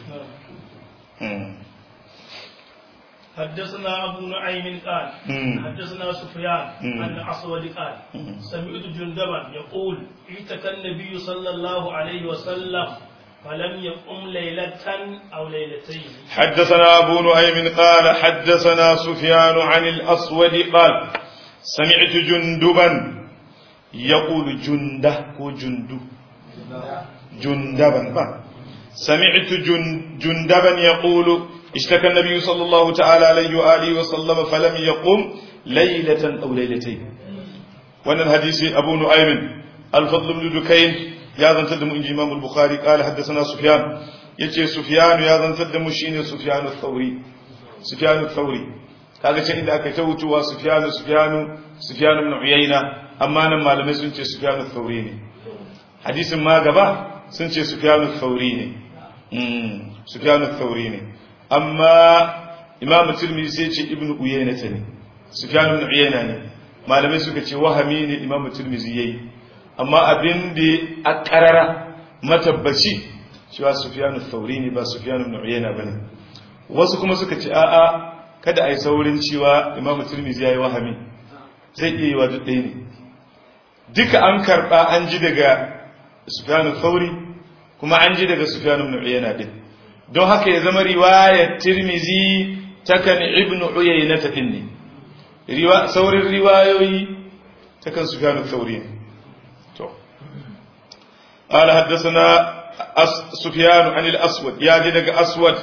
حدثنا أبو نعيم قال حدثنا سفيان عن أسود قال سمعت جندبا يقول اعتكى النبي صلى الله عليه وسلم فلم يقم ليلة أو ليلتين حدثنا أبو نعيم قال حدثنا سفيان عن الأسود قال سمعت جندبا يقول جنده هو جندو جندبا با سمعت جن جندبا يقول اشتكى النبي صلى الله تعالى عليه وآله وسلم فلم يقم ليلة أو ليلتين وأن الحديث أبو نعيم الفضل بن دكين يا ذن تدم إنجي إمام البخاري قال حدثنا سفيان يتي سفيان يا ذن تدم شيني سفيان الثوري سفيان الثوري kaga can inda aka ta wutuwa Sufyanu Sufyanu Sufyanu ibn Uyayna amma nan malamai sun ce Sufyanu Thauri ne hadisin ma gaba sun ce Sufyanu Thauri ne mm Sufyanu Thauri ne amma Imam Tirmidhi sai ce Ibn Uyayna ne Sufyanu ibn Uyayna ne malamai suka ce wahami ne Imam Tirmidhi yayi amma abin da a karara matabbaci cewa Sufyanu Thauri ne ba Sufyanu ibn Uyayna bane wasu kuma suka ce a'a kada a yi saurin cewa imam turmizi ya yi wahami zai iya yi wa duk ɗaya ne duka an karɓa an ji daga sufyanu sauri kuma an ji daga sufyanu ibn uyayna din don haka ya zama riwayar tirmizi takan ibn uyayna ta ne saurin riwayoyi takan sufyanu sauri ne to قال حدثنا سفيان عن الأسود يا جدك أسود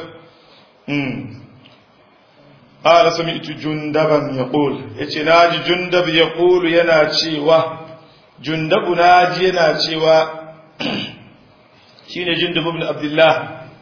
قال سمعت جندبا يقول yace naji jundab yaqulu yana cewa jundabu naji yana cewa shine jundab ibn abdullah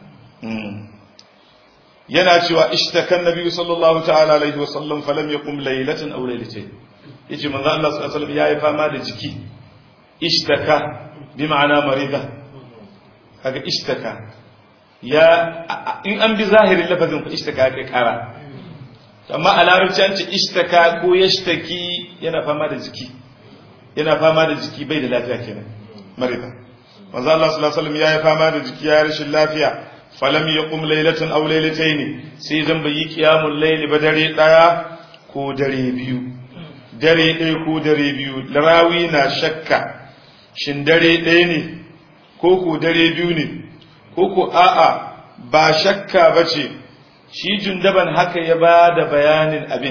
yana cewa ishtaka annabi sallallahu ta'ala alaihi wasallam falam yaqum laylatan aw laylatayn yace manzo Allah sallallahu alaihi wasallam yayi fama da jiki ishtaka bi ma'ana marida kaga ishtaka ya in an bi zahirin lafazin ku ishtaka kai kara amma a larabci an ce ishtaka ko yashtaki yana fama da jiki yana fama da jiki bai da lafiya kenan marida manzo Allah sallallahu alaihi wasallam ya yi fama da jiki ya rashin lafiya falam yaqum laylatan aw laylatayn sai zan bayi qiyamul layli ba dare daya ko dare biyu dare ɗaya ko dare biyu rawi na shakka shin dare ɗaya ne ko ko dare biyu ne ko ko a'a ba shakka bace shi jundaban haka ya ba da bayanin abin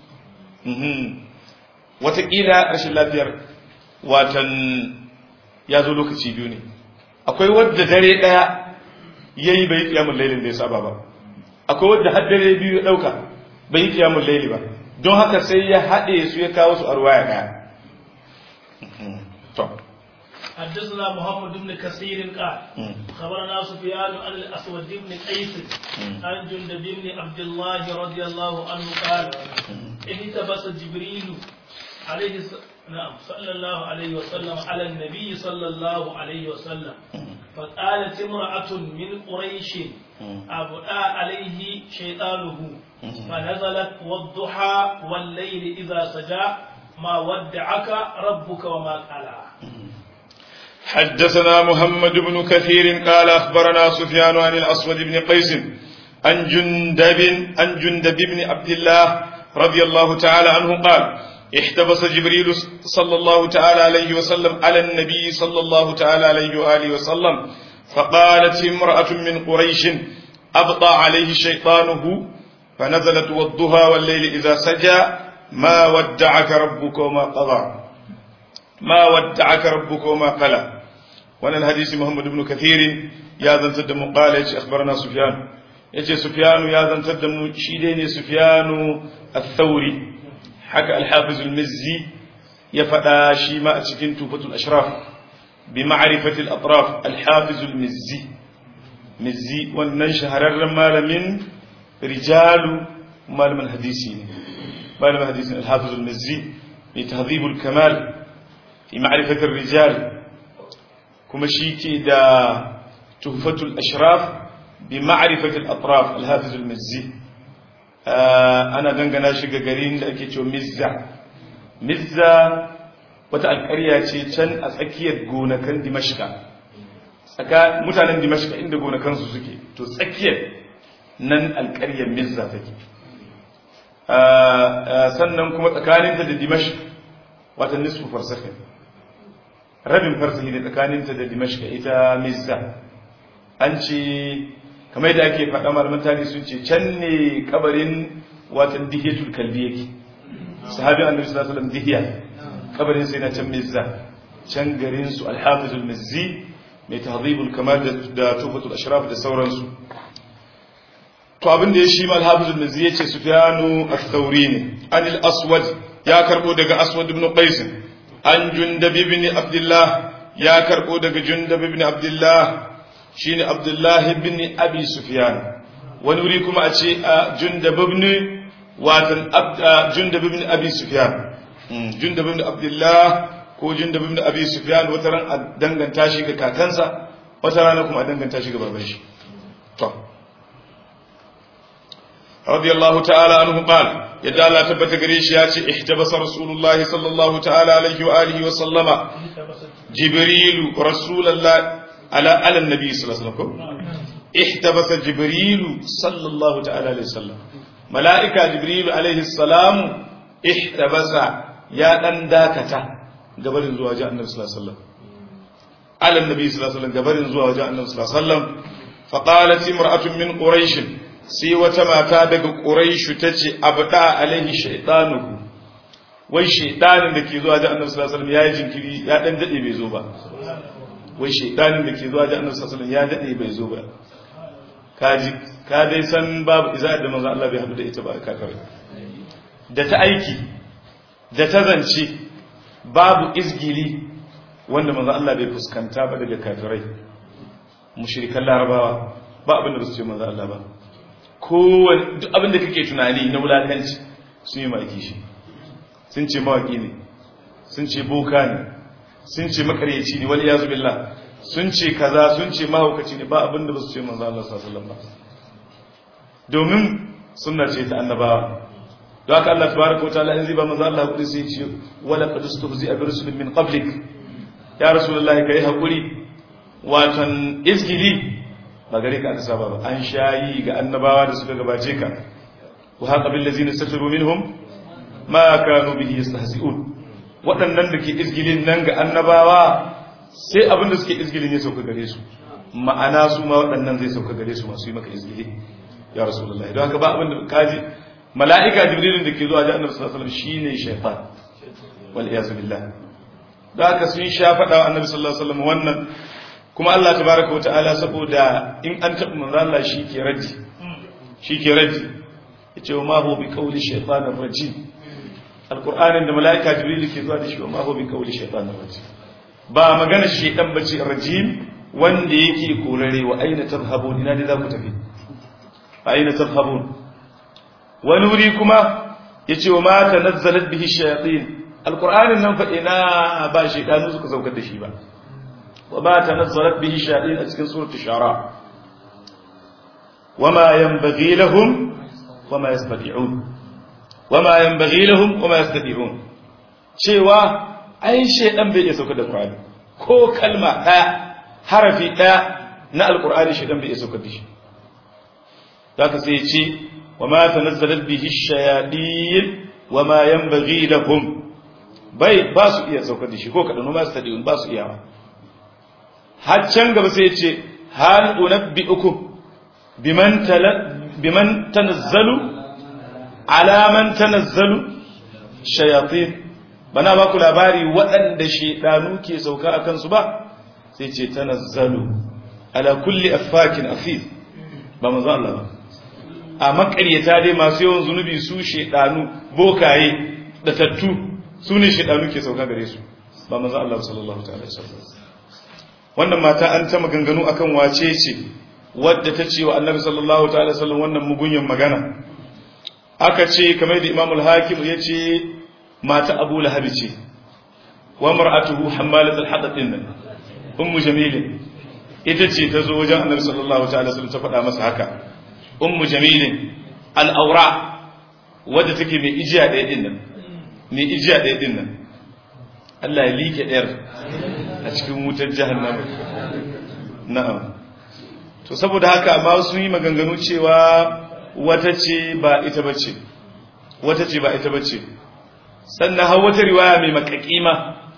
watakila rashin lafiyar watan ya zo lokaci biyu ne akwai wadda dare ɗaya ya yi bai kiyamun lailin da ya saba ba akwai wadda har dare biyu ya ɗauka bai yi kiyamun laili ba don haka sai ya haɗe su ya kawo su a ruwaya ɗaya حدثنا محمد بن كثير قال خبرنا سفيان عن الاسود بن قيس عن جندب بن عبد الله رضي الله عنه قال اهتبس جبريل عليه نعم صلى الله عليه وسلم على النبي صلى الله عليه وسلم فقالت امرأة من قريش أبدا عليه شيطانه فنزلت والضحى والليل إذا سجى ما ودعك ربك وما قلى حدثنا محمد بن كثير قال أخبرنا سفيان عن الأسود بن قيس عن جندب عن جندب بن عبد الله رضي الله تعالى عنه قال احتبس جبريل صلى الله تعالى عليه وسلم على النبي صلى الله تعالى عليه وآله وسلم فقالت امرأة من قريش أبطى عليه شيطانه فنزلت والضحى والليل إذا سجى ما ودعك ربك وما قضى ما ودعك ربك وما قلى وانا الحديث محمد بن كثير يا ذن تدم قال أخبرنا سفيان يجي سفيان يا ذن تدم شيدين سفيان الثوري حكى الحافظ المزي يفدا شيما أتكين توفة الأشراف بمعرفة الأطراف الحافظ المزي مزي wannan shahararren malamin rijalu malamin hadisi ne malamin hadisin al-hafiz al-mizzi mai tahdhib al-kamal fi ma'rifat ar-rijal kuma shi ke da tuhfatul ashraf bi ma'rifat al-atraf al-hafiz al-mizzi ana dangana shi ga garin da ake cewa mizza mizza wata alƙarya ce can a tsakiyar gonakan dimashka mutanen dimashka inda gonakansu suke to tsakiyar nan alƙaryar mizza take sannan kuma tsakaninta da dimashq wata nisfu farsahin rabin farsahi ne tsakaninta da dimashq ita mizza an ce kamar da ake faɗa malaman tarihi sun ce can ne kabarin watan dihiyatul kalbi yake sahabi annabi sallallahu alaihi wasallam dihiya kabarin sai na can mizza can garin su al-hafizul mizzi mai tahdhibul kamal da tufatul ashraf da sauransu to abin da ya shi mal hafiz al-mizzi yace sufyanu ath-thawri ne anil aswad ya karbo daga aswad ibn qais an jundab ibn abdullah ya karbo daga jundab ibn abdullah shine abdullah ibn abi sufyan wani wuri kuma a ce jundab ibn watan jundab ibn abi sufyan jundab ibn abdullah ko jundab ibn abi sufyan wata ran a danganta shi ga kakansa wata rana kuma a danganta shi ga baban shi to رضي الله تعالى عنه قال يدعى الله تبت قريش ياتي احتبس رسول الله صلى الله تعالى عليه وآله وسلم جبريل رسول الله على على النبي صلى الله عليه وسلم احتبس جبريل صلى الله تعالى عليه وسلم ملائكة جبريل عليه السلام احتبس يا دان داكتا قبل زواج النبي صلى الله عليه وسلم على النبي صلى الله عليه وسلم قبل زواج النبي صلى الله عليه وسلم فقالت امرأة من قريش sai wata mata daga ƙuraishu ta ce abda alaihi shaitanuhu wai shaitanin da ke zuwa da annabi sallallahu alaihi wasallam ya yi jinkiri ya dan dade bai zo ba wai shaitanin da ke zuwa da annabi sallallahu alaihi wasallam ya dade bai zo ba kaji ka dai san babu iza da manzo Allah bai haɗu da ita ba ka kare da ta aiki da ta zance babu izgili wanda manzo Allah bai fuskanta ba daga kafirai mushrikan larabawa ba abin da ba su ce manzo Allah ba kowane duk abin da kake tunani na wulakanci sun yi maki shi sun ce mawaki ne sun ce boka ne sun ce makaryaci ne wani yazu billah sun ce kaza sun ce mahaukaci ne ba abin da ba su ce manzo Allah sallallahu alaihi wasallam domin sunna ce ta annabawa don haka Allah tabaraka wa ta'ala in zai ba manzo Allah hakuri sai ce wala qad istuhzi'a bi rusulin min qablik ya rasulullahi kai hakuri watan izgili ba gare ka aka saba ba an shayi ga annabawa da suka gabace ka wa haqa bil ladzina safiru minhum ma kanu bihi yastahzi'un waɗannan da ke izgilin nan ga annabawa sai abin da suke izgilin ya sauka gare su ma'ana su ma waɗannan zai sauka gare su masu yi maka izgili ya rasulullahi don haka ba abin da kaji mala'ika jibrilin da ke zuwa ji annabi sallallahu alaihi wasallam shine shaytan wal iyaz billah don haka sun sha faɗa wa annabi sallallahu alaihi wasallam wannan kuma Allah tabaraka wa ta'ala saboda in an taɓa manzo Allah shi ke raddi shi ke raddi yace wa ma huwa bi qawli shaytanir rajim alqur'anin da malaika jibril ke zuwa da shi wa ma huwa bi qawli shaytanir rajim ba magana shaytan bace rajim wanda yake korare wa aina tadhhabun ina ne za ku tafi aina tadhhabun wani wuri kuma yace wa ma tanazzalat bihi shayatin alqur'anin nan fa ina ba shaytanu suka saukar da shi ba وما تنزلت به الشياطين في سورة الشعراء وما ينبغي لهم وما يستطيعون وما ينبغي لهم وما يستطيعون cewa ai shedan bai iya sauka da Qur'ani ko kalma daya harafi daya na alqur'ani shedan bai iya sauka da shi zaka sai ya ce wama tanazzalat bihi ash-shayatin wama yanbaghi lahum bai ba su iya saukar da shi ko kaɗan ma su taɗi ba su iyawa har can gaba sai ce hal unabbi'ukum biman tala biman tanazzalu ala man tanazzalu shayatin bana ba ku labari waɗanda shedanu ke sauka akan su ba sai ce tanazzalu ala kulli affakin afif ba manzo Allah ba a makaryata dai masu yawan zunubi su shedanu bokaye da tattu su ne shedanu ke sauka gare su ba manzo Allah sallallahu ta'ala sallallahu wannan mata an ta maganganu akan wace ce wadda ta ce wa annabi sallallahu ta'ala sallallahu wannan mugunyan magana aka ce kamar da Imam al-Hakim ya ce mata Abu Lahab ce wa mar'atuhu hammalat al-hadab din ummu jamil ita ce ta zo wajen annabi sallallahu ta'ala sallallahu ta faɗa masa haka ummu jamil al-awra wadda take mai ijiya ɗaya din nan mai ijiya ɗaya din nan Allah ya like ɗayar a cikin wutar jahannama na'am to saboda haka amma sun yi maganganu cewa wata ce ba ita bace wata ce ba ita bace sannan har wata riwaya mai makakima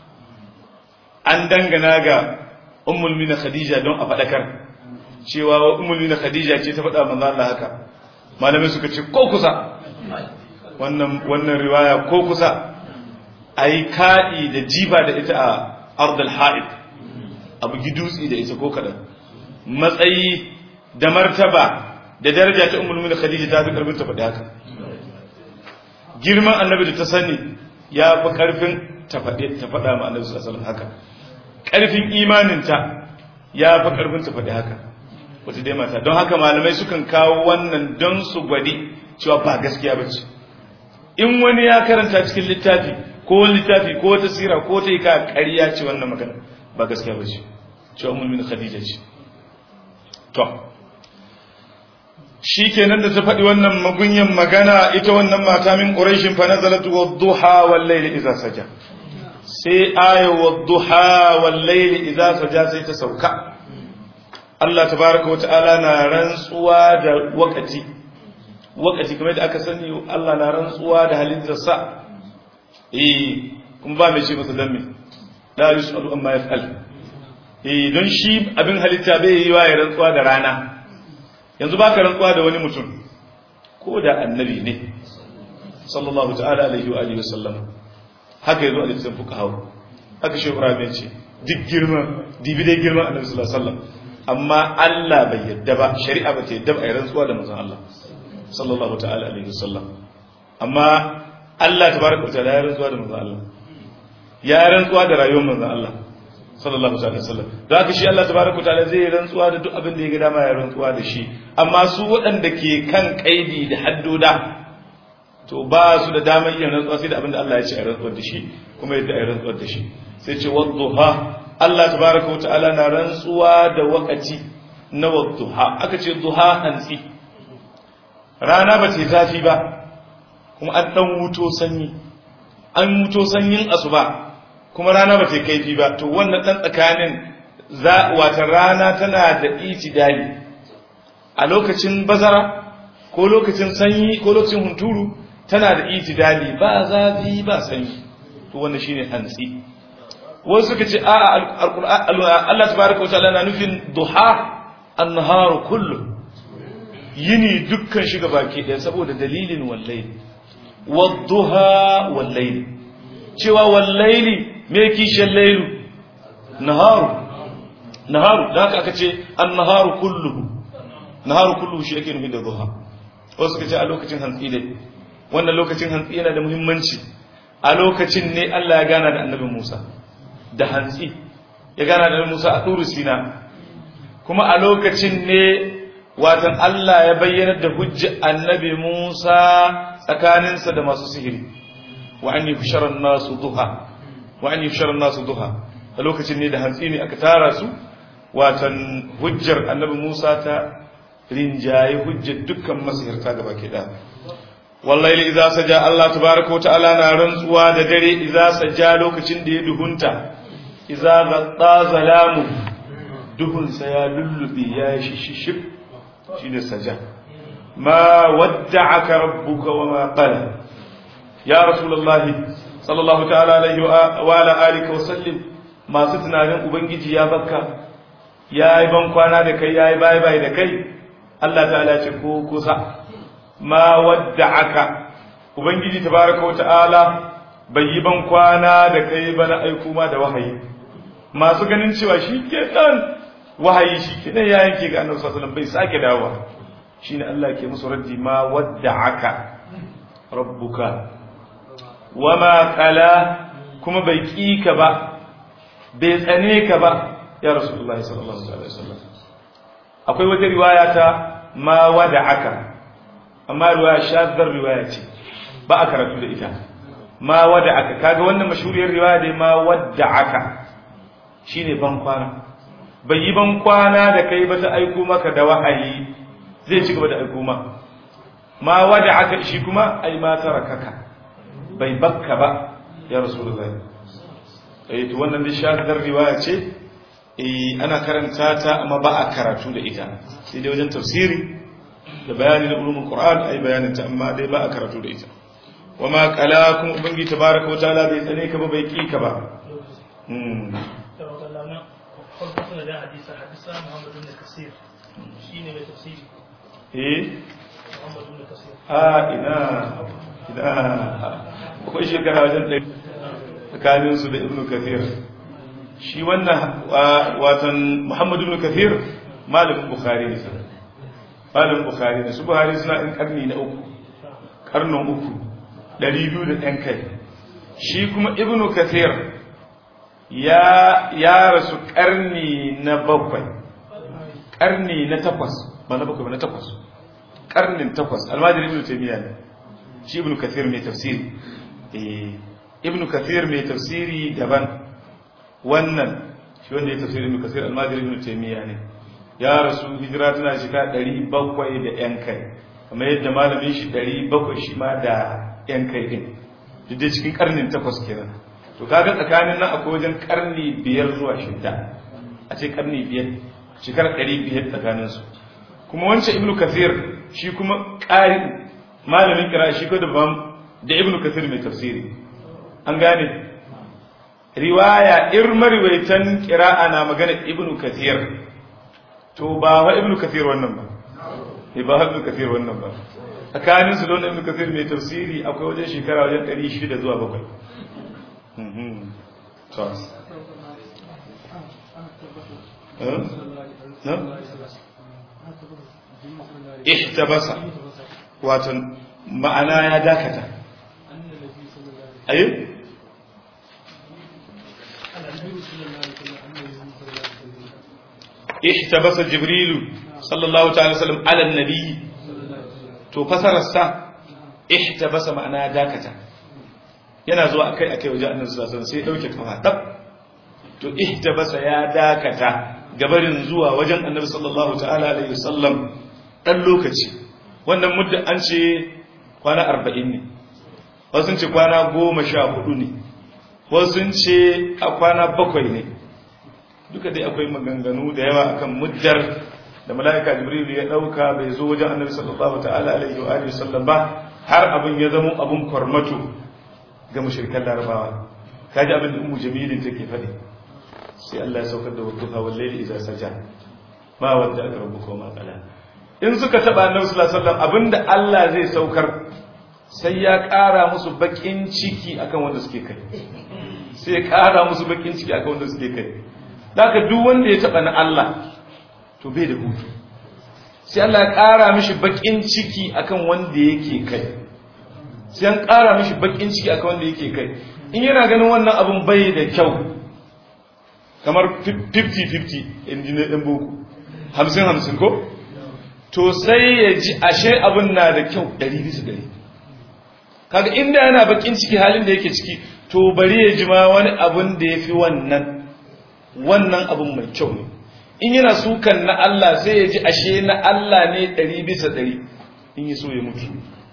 an dangana ga ummul mina khadija don a fadakar cewa ummul mina khadija ce ta faɗa manzo Allah haka malamai suka ce ko kusa wannan wannan riwaya ko kusa ai ka'i da jiba da ita a ardal ha'id abu gidutsi da ita ko kadan matsayi da martaba da daraja ta ummul mu'minin khadija ta fi karfin ta faɗi haka girman annabi da ta sani ya fi karfin ta faɗi ta faɗa ma annabi sallallahu alaihi haka karfin imaninta ya fi karfin ta faɗi haka wata dai mata don haka malamai sukan kawo wannan don su gwadi cewa ba gaskiya bace in wani ya karanta cikin littafi ko littafi ko ta sira ko ta yi ka ƙarya ce wannan magana ba gaskiya ba ce cewa mulmin khadija ce to shi kenan da ta faɗi wannan magunyan magana ita wannan mata min ƙurashin fa nazalat wa duha wal layli idza saja sai aya wa duha wal layli idza saja sai ta sauka Allah tabaraka wa ta'ala na rantsuwa da wakati wakati kamar da aka sani Allah na rantsuwa da halittarsa eh kuma ba mai ce masa dan me la yusalu amma yaf'al eh don shi abin halitta bai yi wa ya rantsuwa da rana yanzu baka rantsuwa da wani mutum ko da annabi ne sallallahu ta'ala alaihi wa alihi wasallam haka yazo a littafin fuqaha haka shi Ibrahim ya ce duk girma dibi dai girman annabi sallallahu alaihi wasallam amma Allah bai yadda ba shari'a ba ta yadda ba a yi rantsuwa da manzon Allah sallallahu ta'ala alaihi wasallam amma Allah tabaraka wa ta'ala ya rantsuwa da manzon Allah ya rantsuwa da rayuwar manzon Allah sallallahu alaihi wasallam don haka shi Allah tabaraka wa ta'ala zai rantsuwa da duk abin da ya ga dama ya rantsuwa da shi amma su waɗanda ke kan kaidi da haddoda to ba su da damar yin rantsuwa sai da abin da Allah ya ce a rantsuwar da shi kuma yadda a rantsuwar da shi sai ce wadduha Allah tabaraka wa ta'ala na rantsuwa da wakati na wadduha aka ce duha hantsi rana ba ce zafi ba kuma an dan wuto sanyi an wuto sanyin asuba kuma rana ba ta kaifi ba to wannan dan tsakanin za wata rana tana da itidali a lokacin bazara ko lokacin sanyi ko lokacin hunturu tana da itidali ba zafi ba sanyi to wannan shine hantsi wasu suka ce a Allah tabaraka wataala na nufin duha an-nahar kullu yini dukkan shiga baki ɗaya saboda dalilin wallahi wadduha wallaili cewa wallaili me kishin lailu naharu naharu da haka aka ce an-naharu kulluhu naharu kulluhu shi yake nufi da duha wasu suka ce a lokacin hantsi ne wannan lokacin hantsi yana da muhimmanci a lokacin ne Allah ya gana da annabi Musa da hantsi ya gana da Musa a turu Sina kuma a lokacin ne watan Allah ya bayyana da hujja annabi Musa tsakaninsa da masu sihiri wa an yushara nasu duha wa an yushara nasu duha a lokacin ne da hantsi ne aka tara su watan hujjar annabi Musa ta rinjaye hujjar dukkan masihirta gaba ke da wallahi idza saja Allah tabaaraka ta'ala na rantsuwa da dare idza saja lokacin da ya duhunta idza ghatta zalamu duhun sa ya lullubi ya shishishib shine saja ma wadda'aka rabbuka wama qala ya rasulullahi sallallahu ta'ala alaihi wa ala alihi wa sallim masu tunanin ubangiji ya bakka yayi ban kwana da kai yayi bye bye da kai Allah ta'ala ce ko kusa ma wadda'aka ubangiji tabaraka wa ta'ala bai yi ban kwana da kai ba na aiko ma da wahayi masu ganin cewa shi ke dan wahayi shi ke dan ya yanke ga annabi sallallahu alaihi wasallam bai sake dawowa shine Allah ke musu raddi ma wadda'aka rabbuka wama qala kuma bai kika ba bai tsane ka ba ya rasulullahi sallallahu alaihi wasallam akwai wata riwaya ta ma wada'aka amma riwaya shaddar riwaya ce ba a karatu da ita ma wada'aka kaga wannan mashhuriyar riwaya dai ma wada'aka shine ban kwana bai yi ban kwana da kai ba ta aiko maka da wahayi zai ci gaba da aiko ma ma wada'aka shi kuma ai ma tarakaka bai bakka ba ya rasulullahi eh to wannan dai shaddar riwaya ce eh ana karanta ta amma ba a karatu da ita sai dai wajen tafsiri da bayani na ulumul qur'an ai bayanin ta amma dai ba a karatu da ita wama qala kun ubangi tabaraka wa ta'ala bai tsane ka ba bai ki ka ba hmm eh a ina ina akwai shekara wajen ɗari tsakaninsu da ibnu kathir shi wannan watan muhammadu ibn kathir malamin bukhari ne sai malamin bukhari ne su bukhari suna in karni na uku karnin uku ɗari biyu da ɗan kai shi kuma ibn kathir ya ya rasu karni na bakwai karni na takwas ba na bakwai ba na takwas karnin takwas almajiri ibn taymiya ne shi ibn kathir mai tafsiri eh ibn kathir mai tafsiri daban wannan shi wanda ya tafsiri ibn kasir al-majri ibn taymiya ne ya rasu hijira tana shiga 700 da yan kai kamar yadda malamin shi 700 shi ma da yan kai din duk da cikin karnin takwas kenan to kaga tsakanin nan akwai wajen karni biyar zuwa shida a ce karni biyar shekara 500 tsakanin su kuma wancan ibn kasir shi kuma ƙari malamin kira shi ko da da ibn kasir mai tafsiri an gane riwaya irmarwaitan kira'a na magana ibnu kathir to ba wa ibnu kathir wannan ba ne ba ibnu kathir wannan ba tsakanin su don ibnu kathir mai tafsiri akwai wajen shekara wajen 600 zuwa 7 to ihtabasa wato ma'ana ya dakata ayi احتبس جبريل صلى الله تعالى وسلم على النبي to fasararsa ihtabasa ma'ana dakata yana zuwa akai akai waje annabi sallallahu alaihi wasallam sai ya dauke kafa tab to ihtabasa ya dakata gabarin zuwa wajen annabi sallallahu ta'ala alaihi wasallam dan lokaci wannan mudda an ce kwana 40 ne wasu sun ce kwana 14 ne wasu sun ce a kwana 7 ne duka dai akwai maganganu da yawa akan muddar da mala'ika jibril ya dauka bai zo wajen annabi sallallahu ta'ala alaihi wa alihi sallam ba har abin ya zama abun kwarmato ga mushrikan larabawa kaji abin da ummu jamilin take faɗi sai Allah ya saukar da wadduha wal layli idza saja ma wadda aka rabbuka ma qala in suka taba annabi sallallahu alaihi wasallam abinda Allah zai saukar sai ya ƙara musu bakin ciki akan wanda suke kai sai ya ƙara musu bakin ciki akan wanda suke kai Daka duk wanda ya taɓa na Allah to bai da hutu sai Allah ya ƙara mishi baƙin ciki akan wanda yake kai sai an ƙara mishi baƙin ciki akan wanda yake kai in yana ganin wannan abun bai da kyau kamar 50-50 injiniyar ɗan boko hamsin hamsin ko to sai ya ji ashe abun na da kyau ɗari bisa ɗari kaga inda yana baƙin ciki halin da yake ciki to bari ya ji ma wani abun da ya fi wannan wannan abin mai kyau ne in yana sukan na Allah sai ya ji ashe na Allah ne ɗari bisa ɗari in yi so ya mutu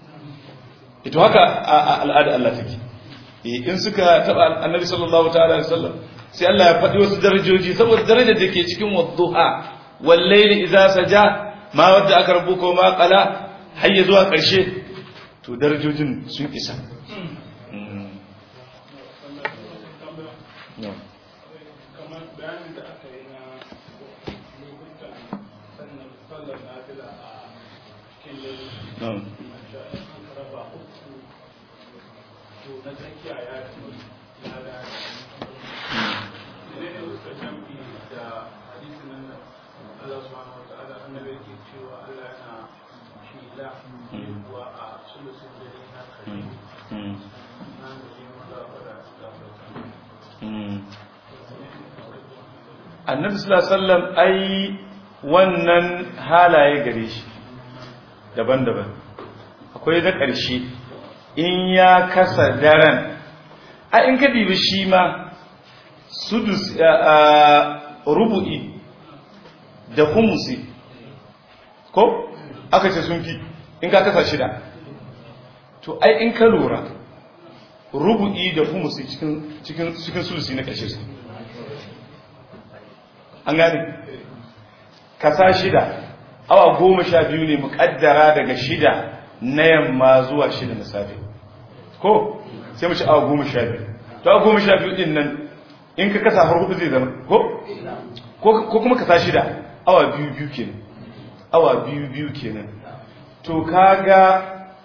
ito haka a al'ada Allah take in suka taɓa annabi sallallahu ta'ala da sallam sai Allah ya faɗi wasu darajoji saboda darajar da ke cikin wadduha wallaili idza saja ma wadda aka rabu ko ma qala har ya zuwa ƙarshe to darajojin sun isa kamar bayanin da aka yi na lokutan sannan sallar nafila a cikin lalata an raba uku to na tsakiya ya fi ya da ne ne suka jamfi da hadisi nan da Allah subhanahu wa ta'ala annabi ke cewa Allah yana shila kuwa a sulusun dare na kare na da yi maza da annabi sallallahu alaihi wasallam ai wannan halaye gare shi daban-daban akwai da ƙarshe in ya kasa daren a in ka dibi shi ma sudus rubu'i da humusi ko aka ce sun fi in ka kasa shida to ai in ka lura rubu'i da humusi cikin cikin cikin sulusi na ƙarshe su an gane kasa shida awa goma sha biyu ne muƙaddara daga shida na yamma zuwa shida na safe ko sai mu ci awa goma sha biyu to awa goma sha biyu din nan in ka kasa har hudu zai zama ko ko kuma kasa shida awa biyu biyu kenan awa biyu biyu kenan to kaga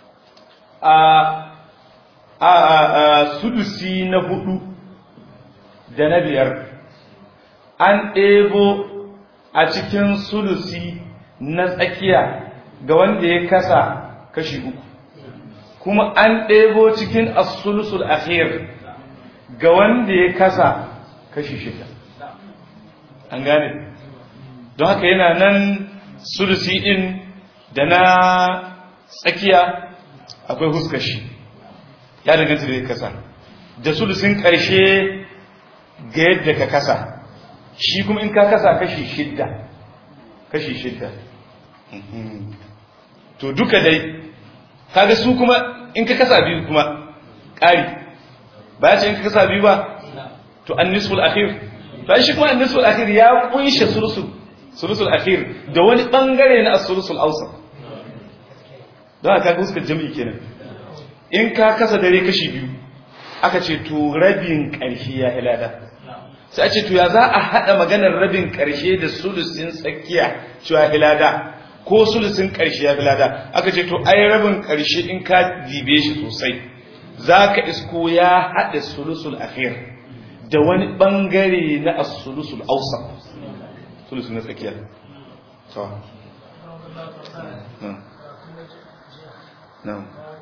a a sudusi na hudu da na biyar an ɗebo a cikin sulusi na tsakiya ga wanda ya kasa kashi uku kuma an ɗebo cikin asulusul akhir ga wanda ya kasa kashi shida an gane don haka yana nan sulusi ɗin da na tsakiya akwai huskashi ya danganta da ya kasa da sulusin ƙarshe ga yadda ka kasa shi kuma in ka kasa kashi shidda kashi shidda to duka dai kaga su kuma in ka kasa biyu kuma ƙari ba ya ce in ka kasa biyu ba to an nisful akhir to shi kuma an nisful akhir ya kunshe sulusul sulusul akhir da wani bangare na as-sulusul awsat don haka ga suka jami'i kenan in ka kasa dare kashi biyu aka ce to rabin ƙarshe ya hilada sai a ce to ya za a haɗa maganar rabin ƙarshe da sulusin tsakiya cewa hilada ko sulusin ƙarshe ya hilada aka ce to ai rabin ƙarshe in ka dibe shi sosai za ka isko ya haɗa sulusul akhir da wani ɓangare na as-sulusul awsat sulusun na tsakiya to na'am